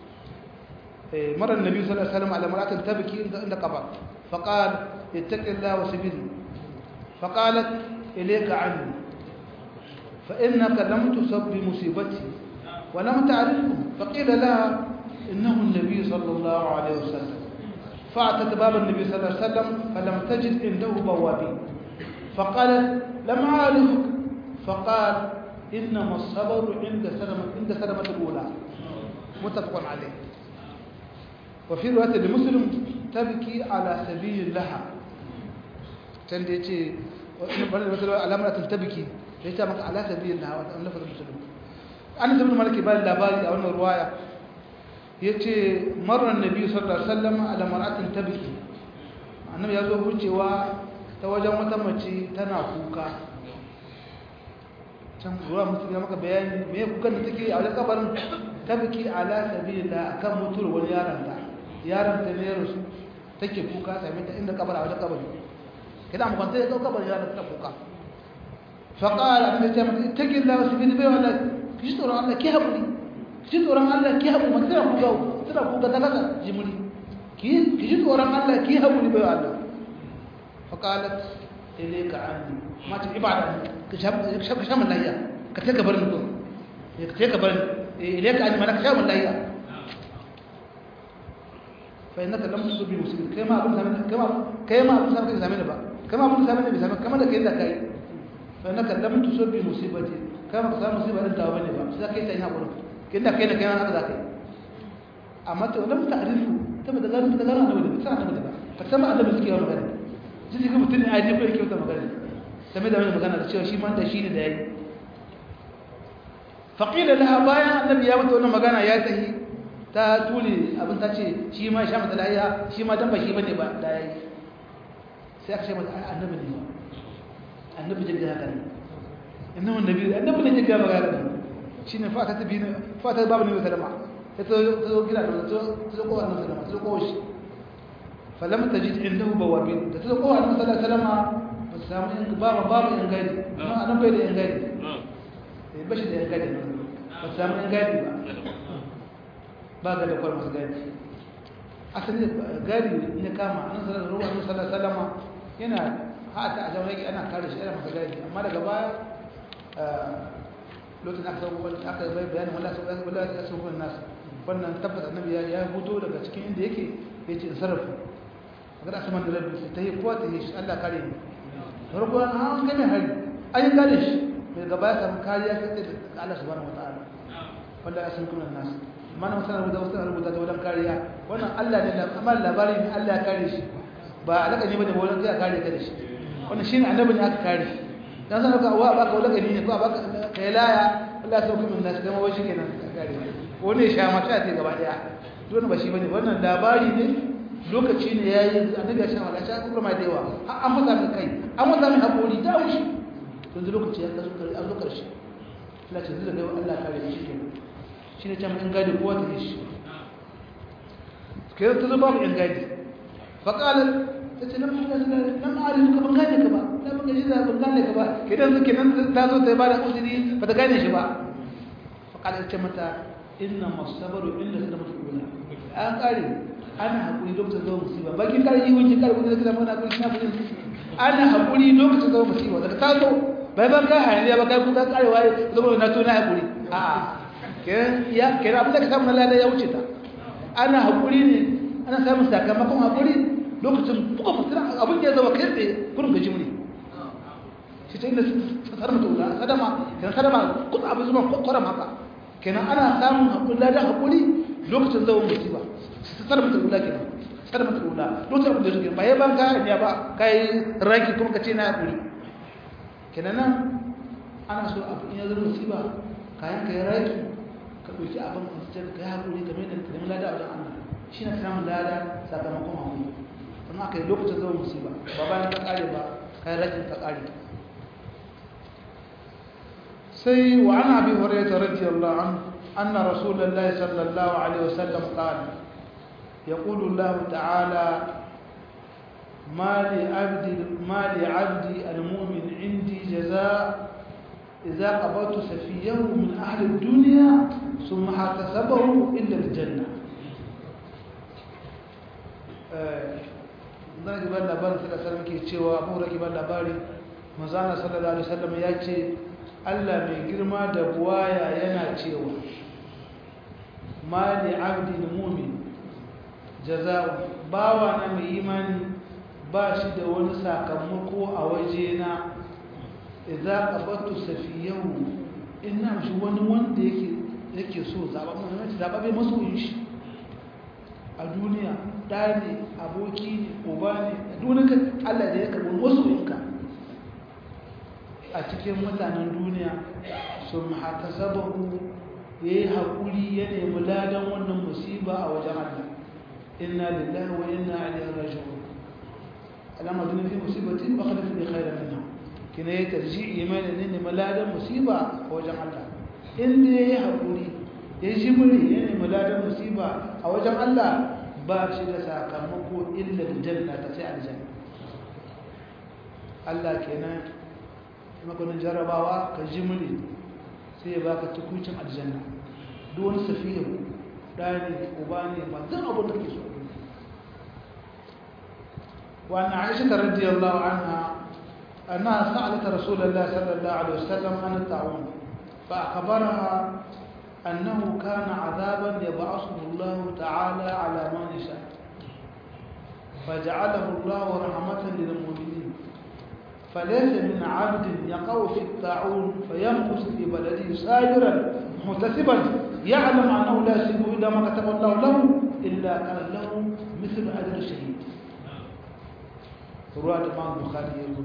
A: مر النبي صلى الله عليه وسلم على امرأة تبكي عند قبر فقال اتق الله وسبيل فقالت إليك عني فإنك لم تصب بمصيبتي ولم تعرفه فقيل لها إنه النبي صلى الله عليه وسلم فأتت باب النبي صلى الله عليه وسلم فلم تجد عنده بوابين فقالت لم أعرفك فقال إنما الصبر عند سلمة عند سلمة الأولى muttafaqun alayh wa fi riwayat muslim tabki ala sabilillah can da yace wannan wata alamar tabki ya ce maka ala sabilillah wa annabi muslim an ibn malik ba labari a wannan ruwaya yace marra annabi sallallahu alaihi wasallam ala mar'atin tabki annabi ya zo wucewa ta wajen wata mace tana kuka can ruwa mutum ya maka bayani me kukan da take a wajen kabarin tabki ala sabilillah akan mutuwar wani yaron ta yaron ta ne rasu take kuka same ta inda kabar a wajen kabari kina mu kwanta ya kabarin yaron ta kuka fa qala annabi ta mata ittaqillah wa sabili bai wala kishi tsoron Allah ki haƙuri kishi tsoron Allah ki haƙuri mata tana kuka tana kuka ta kasa jimuri ki kishi tsoron Allah ki haƙuri bai Allah fa qalat ilayka anni ma ta ibada ka shafa shaman lahiya ka take barin ko ka take barin ilayka anni mana ka shaman lahiya fa innaka lam tusibi musibin kai ma abun samin kai ma kai ma abun samin samin ba kai ma abun samin samin kamar da kai da kai fa innaka lam tusibi musibati kai ma ka samu musiba din tawa bane ba sai kai ta yi hakuri kin da kai da kai ma haka zakai amma to lam ta'rifu ta da garin da garin annabi ta annabi ba ka sama annabi suke yawan magana jiji ga mutum ne a je ko yake wata magana game da wani magana da cewa shi ma da shi ne da yayi faqila laha bayan annabi ya mutu wannan magana ya tahi ta tule abin ta ce shi ma sha mata lahiya shi ma dan ba shi bane ba da yayi sai aka ce mata annabi ne annabi jirgin haka ne inna annabi annabi ne jirgin magana ne shine fata ta bi fata babu ne sallama ta zo gida da ta zo kowa annabi sallama ta zo kowa shi falam tajid indahu bawabin da ta zo kowa annabi sallama ba su samu in babu babu in gadi amma annabi bai da in gadi eh bashi da in gadi ba su samu in gadi ba ba ga da kwar masu gadi asali gadi ne kama annabi sallallahu alaihi wasallam yana hata a jama'a ana kare shi ana masa gadi amma daga baya lokacin aka sauko aka bai bayanin wallahi sai wallahi sai sauko nas wannan tabbata annabi ya ya huto daga cikin inda yake yace in sarrafa magana asaman da rabbi ta yi kowa ta yi shi Allah kare ni farko an ga mai hari an yi kare shi daga baya samu kariya sai da Allah subhanahu wataala wanda asan kuma nas mana masana rubuta wasu rubuta ta wajen kariya wannan Allah ne amma labari ne Allah ya kare shi ba alaka ne bane ba wajen ya kare ka da shi wannan shine annabi ne aka kare dan san ka wa baka wala gani ne ko baka kai laya Allah ya sauke min nasu kuma wai shikenan kare wani ya sha mata ce gaba daya don ba shi bane wannan labari ne lokaci ne yayi annabi ya sha mata ta kuma mai dewa har an masa mai kai an masa mai hakuri da wushi yanzu lokaci ya kazo kare an zo karshe Allah ce zai ga Allah kare shi kenan shine can in gadi kowa ta shi kai ta zo babu in gadi fa qala tace nan nan arif ka ban gane ka ba dan ban gane ban gane ka ba kidan su kenan ta zo ta bada uzuri ba ta gane shi ba fa qala ce mata inna masabaru illa sadamatu ula an kare ana hakuri lokacin zuwa musiba bakin kare yi wuce kare kudin da mana hakuri na fudin ana hakuri lokacin zuwa musiba daga ta zo bai ban ka hayaniya ba kai kuka kare waye zuwa na to na hakuri a kenan ya kenan abin da ka samu na lada ya wuce ta ana hakuri ne ana samun sakamakon hakuri lokacin buga fasira abin da ya zama kai tsaye kurin gaji muni shi ta inda sadama ta wula sadama kenan sadama kusa abin zuma kwaram haka kenan ana samun haƙuri ladan haƙuri lokacin zama musiba sadama ta wula kenan sadama ta wula lokacin abin da suke ba ya ban kayan ya ba kai raki kuma ka ce na haƙuri kenan nan ana so abin ya zama musiba kayan ka ya raki ka ɗauki abin ka yi haƙuri kamar yadda ka nemi lada a wajen Allah shi na samun lada sakamakon haƙuri kuma aka yi lokacin zama musiba ba bayan ka kare ba kai rajin ka kare sai wa ana bi hurairah radiyallahu anhu anna rasulullahi sallallahu alaihi wasallam qala yaqulu Allah ta'ala ما لعبد ما لعبد المؤمن عندي جزاء إذا قبضت سفيه من أهل الدنيا ثم حتسبه إلا الجنة zan ki ban labarin sallallahu alaihi ke cewa abu raki ban labari manzana sallallahu alaihi wasallam ya ce Allah mai girma da buwaya yana cewa ma li abdin mu'min jaza'u bawa na mai imani ba shi da wani sakamako a waje na idza qabatu safiyahu inna shi wani wanda yake yake so zaɓaɓɓe masoyin shi a duniya ɗa ne aboki ne uba ne a duniya allah da ya karɓi masoyinka a cikin mutanen duniya sun haka sababu ya yi haƙuri ya nemi ladan wannan musiba a wajen allah inna lillahi wa inna ilaihi raji'un alama duniya fi musibatin ba kada fi khairan minha kina ya tarji imani ne nemi ladan musiba a wajen allah inda ya yi haƙuri ya ji muri ya nemi ladan musiba a wajen Allah ba shi da sakamako illa janna ta sai aljanna Allah kenan makonin jarabawa ka ji muri sai ya baka tukuncin aljanna duk wani safiya ɗani uba ne ba zan abin da ke so وأن عائشة رضي الله عنها أنها سألت رسول الله صلى الله عليه وسلم عن الطاعون فأخبرها أنه كان عذابا يبعثه الله تعالى على من يشاء فجعله الله رحمة للمؤمنين فليس من عبد يقع في الطاعون فيمكث في بلده ساجرا محتسبا يعلم أنه لا يصيب إلا ما كتب الله له إلا كان له مثل أجر الشهيد رواه الإمام البخاري يقول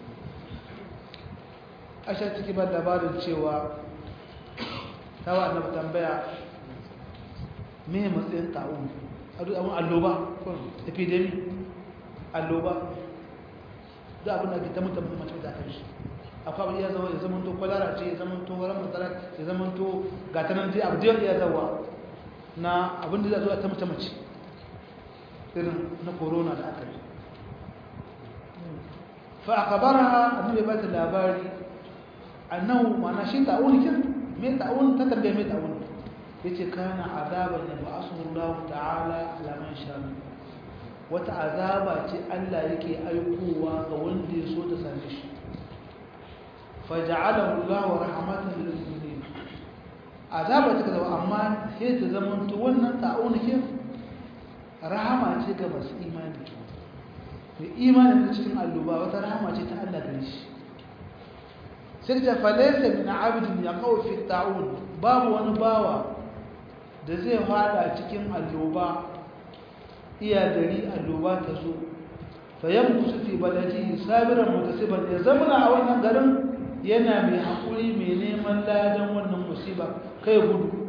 A: أشهد كبار labarin cewa ta wa annabi tambaya me matsayin ta'un abin alloba epidemic alloba da abin da ke ta mutum mace da kan shi akwai abin ya zama ya zama to kwalara ce ya zama to wani matsala ya zama to gatanan dai abu da ya zawa na abin da zai zuwa ta mace mace irin na corona da aka yi fa akabaraha annabi ba ta labari annahu ma'ana shi ta'un kin me ta'un ta tambaye me ta'un yace kana azaban da ba'asuhu Allah ta'ala ala man sha wata azaba ce Allah yake aikowa ga wanda ya so ta same shi faja'alahu Allah rahmatan lil mu'minin azaba ta kaza amma sai ta zama to wannan ta'un ke rahama ce ga masu imani mai imani da cikin alluba wata rahama ce ta Allah gare shi sai ta falaisa min abidin ya kawo fi ta'un babu wani bawa da zai fada cikin alloba iya gari alloba ta zo fayan kusa fi baladi sabiran mutasiban ya zamana a wannan garin yana mai haƙuri mai neman ladan wannan musiba kai gudu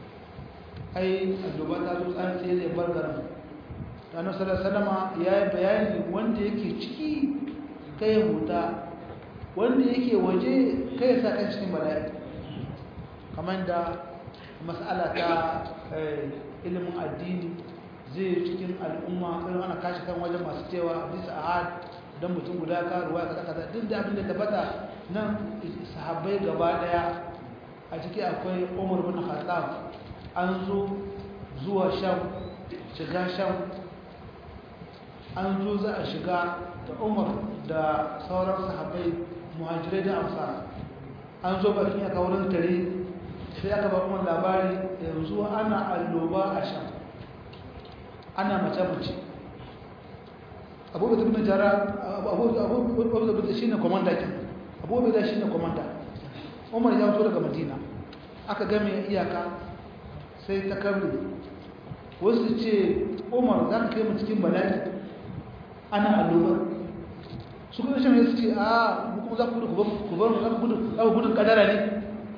A: ai alloba ta zo tsan sai zai bar garin ranar salasalama ya yi bayani wanda yake ciki kai huta wanda yake waje kai ya sa kan cikin bala'i kamar da mas'ala ta ilimin addini zai cikin al'umma irin ana kashi kan wajen masu cewa hadisi ahad don mutum guda ka ruwa ka kaza duk da abin da tabbata nan sahabbai gaba daya a ciki akwai umar bin khattab an zo zuwa sham shiga sham an zo za a shiga da umar da sauran sahabbai muhajirai da amsa an zo bakin ya wurin tare sai aka ba kuma labari yanzu ana alloba a shan ana mace-mace abubuwa da jara abubuwa da shi ne kwamanda kin abubuwa da shi ne kwamanda umar ya zo daga madina aka game iyaka sai ta kabri wasu ce umar za ka kai mu cikin bala'i ana allobar su kuma shi ne su ce a kuma za ku gudu ku bar za ku gudu za ku gudun kadara ne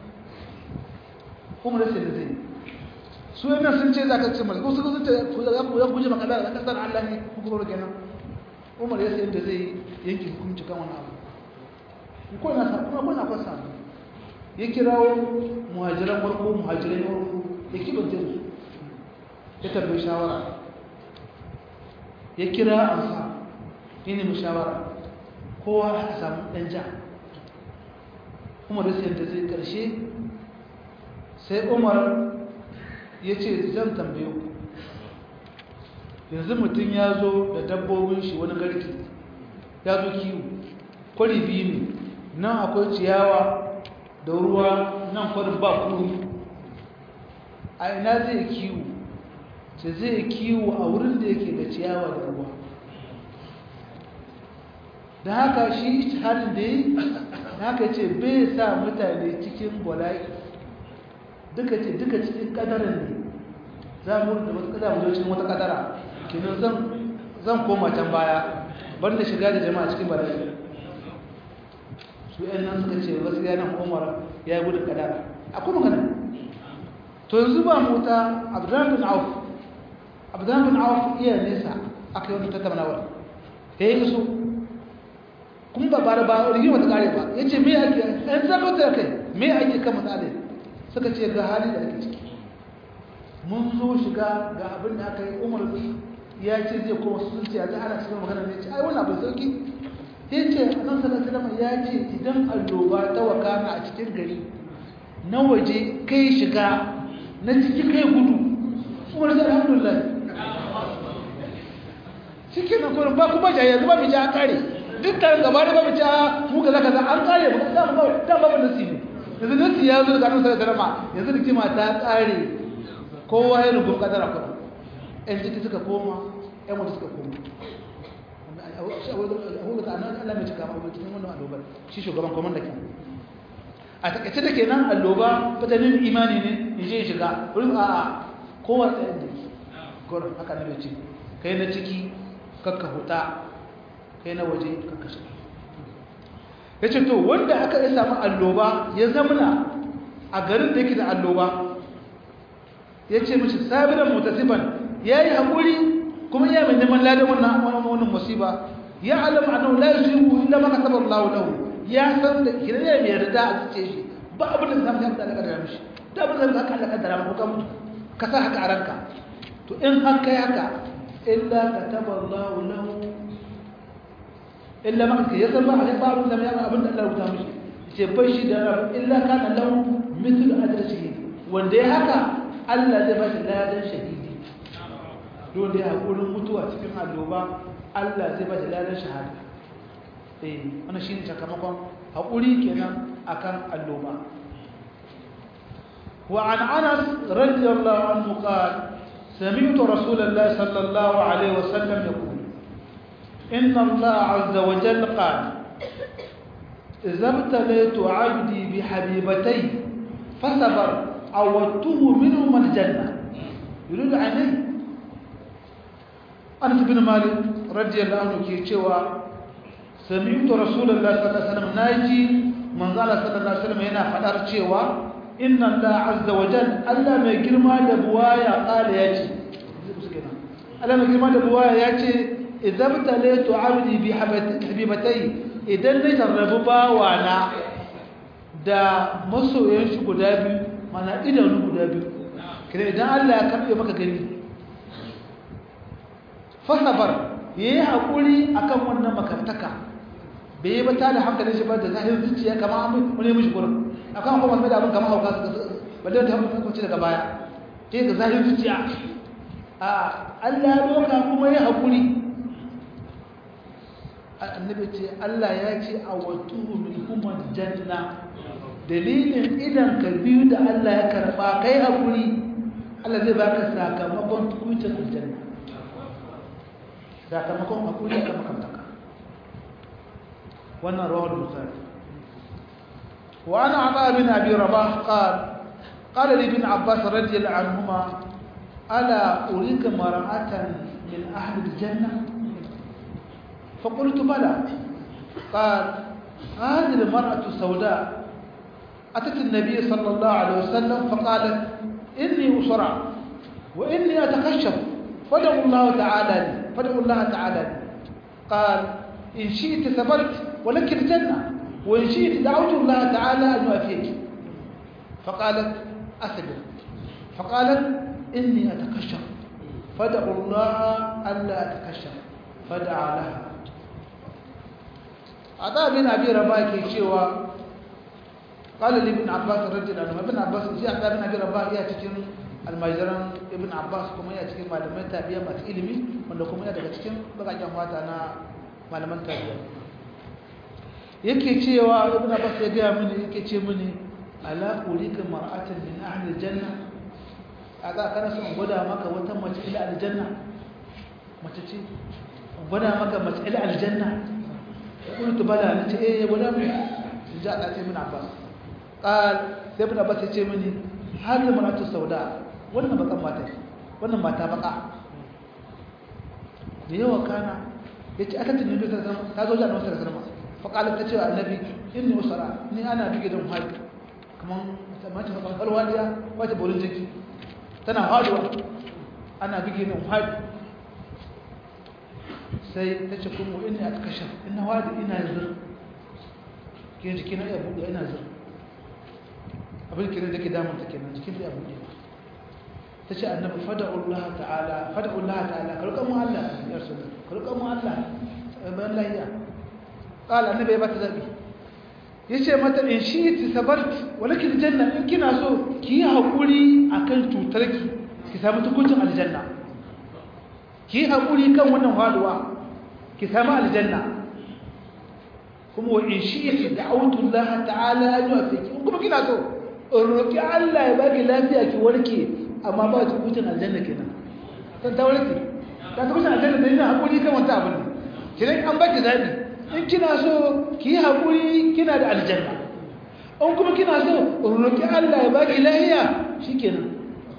A: kuma da sai da zai su yana sun ce za ka ce masu su sun ce ku za ku guje ma kadara za ka san Allah ne ku kuma kenan umar ya sai da zai yanke hukunci kan wani abu ko na sa kuma ko na kwasa ya kirawo muhajiran farko muhajirai na farko ya kibanta su ya tambayi shawara ya kira amsa ya nemi shawara kowa a samu ɗan ja umar sai da zai ƙarshe sai umar ya ce zan tambayo yanzu mutum ya zo da dabbobin shi wani garki ya zo kiwo kwari biyu ne nan akwai ciyawa da ruwa nan kwarin ba kuri a ina zai kiwo ce zai kiwo a wurin da yake da ciyawa da ruwa da haka shi harin da yi haka ce bai sa mutane cikin bala'i duka ce duka cikin kadarin ne za mu da wasu kada mu zo cikin wata kadara kenan zan zan koma can baya banda shiga da jama'a cikin bala'i su yan nan suka ce wasu yanan umar ya yi gudun kadara akwai magana to yanzu ba mota abdullahi bin auf abdullahi bin auf iya nesa aka yi wani tattaunawar ya yi so kuma ba bara ba rigima ta kare ba ya ce me ake yan zaka ta kai me ake kan matsalai suka ce ga hali da ake ciki mun zo shiga ga abin da aka yi umar ya ce zai koma sun ce yanzu ana cikin magana ne ce ai wani abin sauki ya ce nan sallallahu ya ce idan alloba ta wakana a cikin gari na waje kai shiga na ciki kai gudu umar sai alhamdulillah cikin na kurin ba kuma jaye yanzu ba mu ja kare duk tarin gaba da ba mu ja mu kaza kaza an kare ba da ba da ba mu nasi ne yanzu nasi ya zo daga nan sallallahu alaihi yanzu rikima ta kare kowa ya rubu kadara kuma ɗan jiki suka koma ɗan mutu suka koma abubuwa ta annan allah mai cika abubuwa cikin wannan allobar shi shugaban komanda ke a takaice da ke nan alloba fatanin imani ne in je shiga wurin a a kowa tsayin da gwaron haka na mai ce kai na ciki kakka huta kai na waje kakka shiga ya ce to wanda aka yi samu alloba ya zamana a garin da yake da alloba ya ce mashi sabiran mutasifan ya yi haƙuri kuma ya mai neman ladan wannan wannan musiba ya alama annahu la yusibu illa ma kataba Allah lahu ya san da kire ne mai yarda a cikin shi ba abin da zamu yarda daga mishi da abin da Allah kaddara maka mutu ka sa haka a ranka to in har kai haka illa kataba Allah lahu illa ma ka yasa ba a ba abin da ya abin da Allah ya rubuta mishi ce bai shi da illa kana lahu mithlu ajrihi wanda ya haka Allah zai ba shi ladan shahidi dole ya haƙurin mutuwa cikin alloba Allah zai ba shi ladan shahada eh wannan shine sakamakon haƙuri kenan akan alloba wa an Anas radiyallahu anhu qala سمعت رسول الله صلى الله عليه وسلم يقول إن الله عز وجل قال إذا ابتليت عبدي بحبيبتي فصبر عودته منهما الجنة يريد عينيه أنس بن مالك رضي الله عنه كي cewa سمعت رسول الله صلى الله عليه وسلم ناجي من قال صلى الله عليه وسلم yana fadar cewa inna Allah azza wa jalla Allah mai girma da buwaya kala yace Allah mai girma da buwaya yace idza batalatu abdi bi habibatai idan ne tarrabu bawana da masoyan shi guda biyu mana idanu guda biyu kire idan Allah ya karbe maka gani fasabar yayi hakuri akan wannan makantaka bai ba ta da hankalin shi ba da zahirin zuciya kamar an wani mishi gurin akan kuma mai da abin kamar hauka su balle da hankali kuma daga baya ke ga zahirin zuciya a Allah ya doka kuma yayi hakuri annabi ce Allah ya ce a watu min kuma janna dalilin idan ka biyu da Allah ya karba kai hakuri Allah zai baka sakamakon tukuncin aljanna sakamakon hakuri ka makamtaka wannan rawar bukhari wa ana ata bin abi rabah qal qala li ibn abbas radiyallahu anhuma ala urika mar'atan min ahli aljanna فقلت بلى قال هذه المرأة السوداء أتت النبي صلى الله عليه وسلم فقالت إني أسرع وإني أتكشف فدعوا الله تعالى لي فدعوا الله تعالى لي قال إن شئت ثبرت ولك الجنة وإن شئت دعوت الله تعالى أن يوافيك فقالت أثبت فقالت إني أتكشف فدعوا الله ألا أتكشف فدعا لها عطاء بن أبي رباح كي شوى قال لي ابن عباس رضي الله عنه ابن عباس جاء عطاء بن أبي رباح يا cikin almajiran ibn abbas kuma ya cikin malaman tabiya masu ilimi wanda kuma ya daga cikin bakakken mata na malaman tabiya yake cewa ibn abbas ya gaya mini yake ce mini ala urika mar'atan min ahli janna a za kana son gwada maka wata mace ila aljanna mace ce gwada maka mace ila aljanna قلت بلى نتي ايه ولا من جاء اتي من عباس قال ابن عباس يتي مني hadhihi mar'atu sauda wannan bakan mata wannan mata baka da yawa kana yace aka tunni da ta zo da Annabi sallallahu alaihi wasallam fa qalat ta ce annabi inni usara ni ana bige da muhaji kaman mace ba kalwaliya wace borin jiki tana haduwa ana bige da muhaji sai ta ce kuma inni atkashaf inna wadi ina zur ke jiki na iya buɗe ina zur abin kiran da ke damun ta kenan jikin da ya buɗe ta ce annabi fada'ullah ta'ala fada'ullah ta'ala karkan mu Allah ya rasul karkan mu Allah bayan lahiya qala annabi ya bata zabi yace mata in shi sabart walakin janna in kina so ki yi hakuri akan cutarki ki samu tukuncin aljanna ki yi hakuri kan wannan haluwa ki samu aljanna kuma wa in shi da'awtu Allah ta'ala an yu'afiki kuma kina so roki Allah ya baki lafiya ki warke amma ba ki hutun aljanna kenan kan ta warke ta ta hutun aljanna da yana hakuri kan wata abin kidan an baki zabi in kina so ki yi hakuri kina da aljanna in kuma kina so roki Allah ya baki lafiya shikenan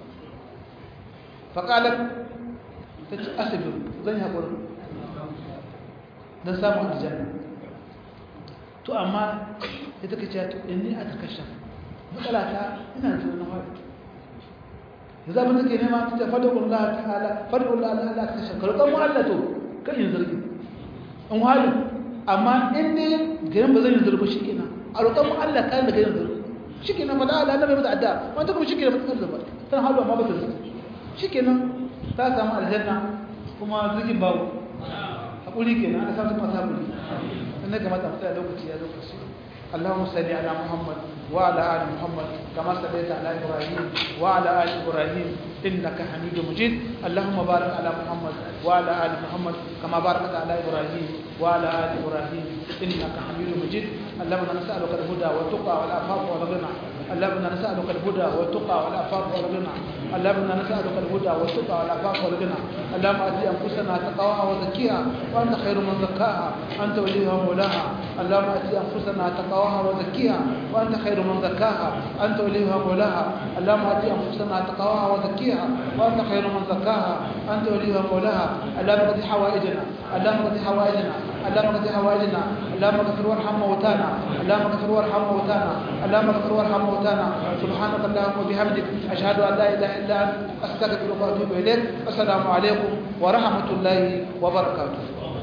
A: fa qalat ta ci asibir zan yi hakuri dan samu aljanna to amma ita kace to inni atakasha matsala ta ina zuwa na wani yanzu abin da ke nema ta fada Allah ta'ala fada Allah Allah ta kashe karɓar mu Allah to kan yin zargi in wani amma in ne garin ba zan yi zargi shi kenan a roƙar mu Allah kan da garin zargi shi kenan fada Allah annabi mata adda wanda kuma shi kenan mata zargi tana halu amma ba ta zargi shi kenan ta samu aljanna kuma zargin babu hakuri kenan ana samu masu hakuri sannan ga mata mutane lokaci ya lokaci اللهم صل على محمد وعلى ال محمد كما صليت على ابراهيم وعلى ال ابراهيم انك حميد مجيد اللهم بارك على محمد وعلى ال محمد كما باركت على ابراهيم وعلى ال ابراهيم انك حميد مجيد اللهم نسالك الهدى والتقى والعفاف والغنى اللهم نسالك الهدى والتقى والعفاف والغنى اللهم نسالك الهدى والتقى والعفاف والغنى اللهم ات انفسنا تقواها وزكيها وانت خير من زكاها انت وليها ومولاها اللهم ات انفسنا تقواها وزكيها وانت خير من زكاها انت وليها ومولاها اللهم ات انفسنا تقواها وزكيها وانت خير من زكاها انت وليها ومولاها اللهم قد حوائجنا اللهم قد حوائجنا اللهم قد حوائجنا اللهم اغفر وارحم موتانا اللهم اغفر وارحم موتانا اللهم اغفر وارحم موتانا سبحانك اللهم وبحمدك اشهد ان لا اله الا انت استغفرك واتوب اليك السلام عليكم ورحمه الله وبركاته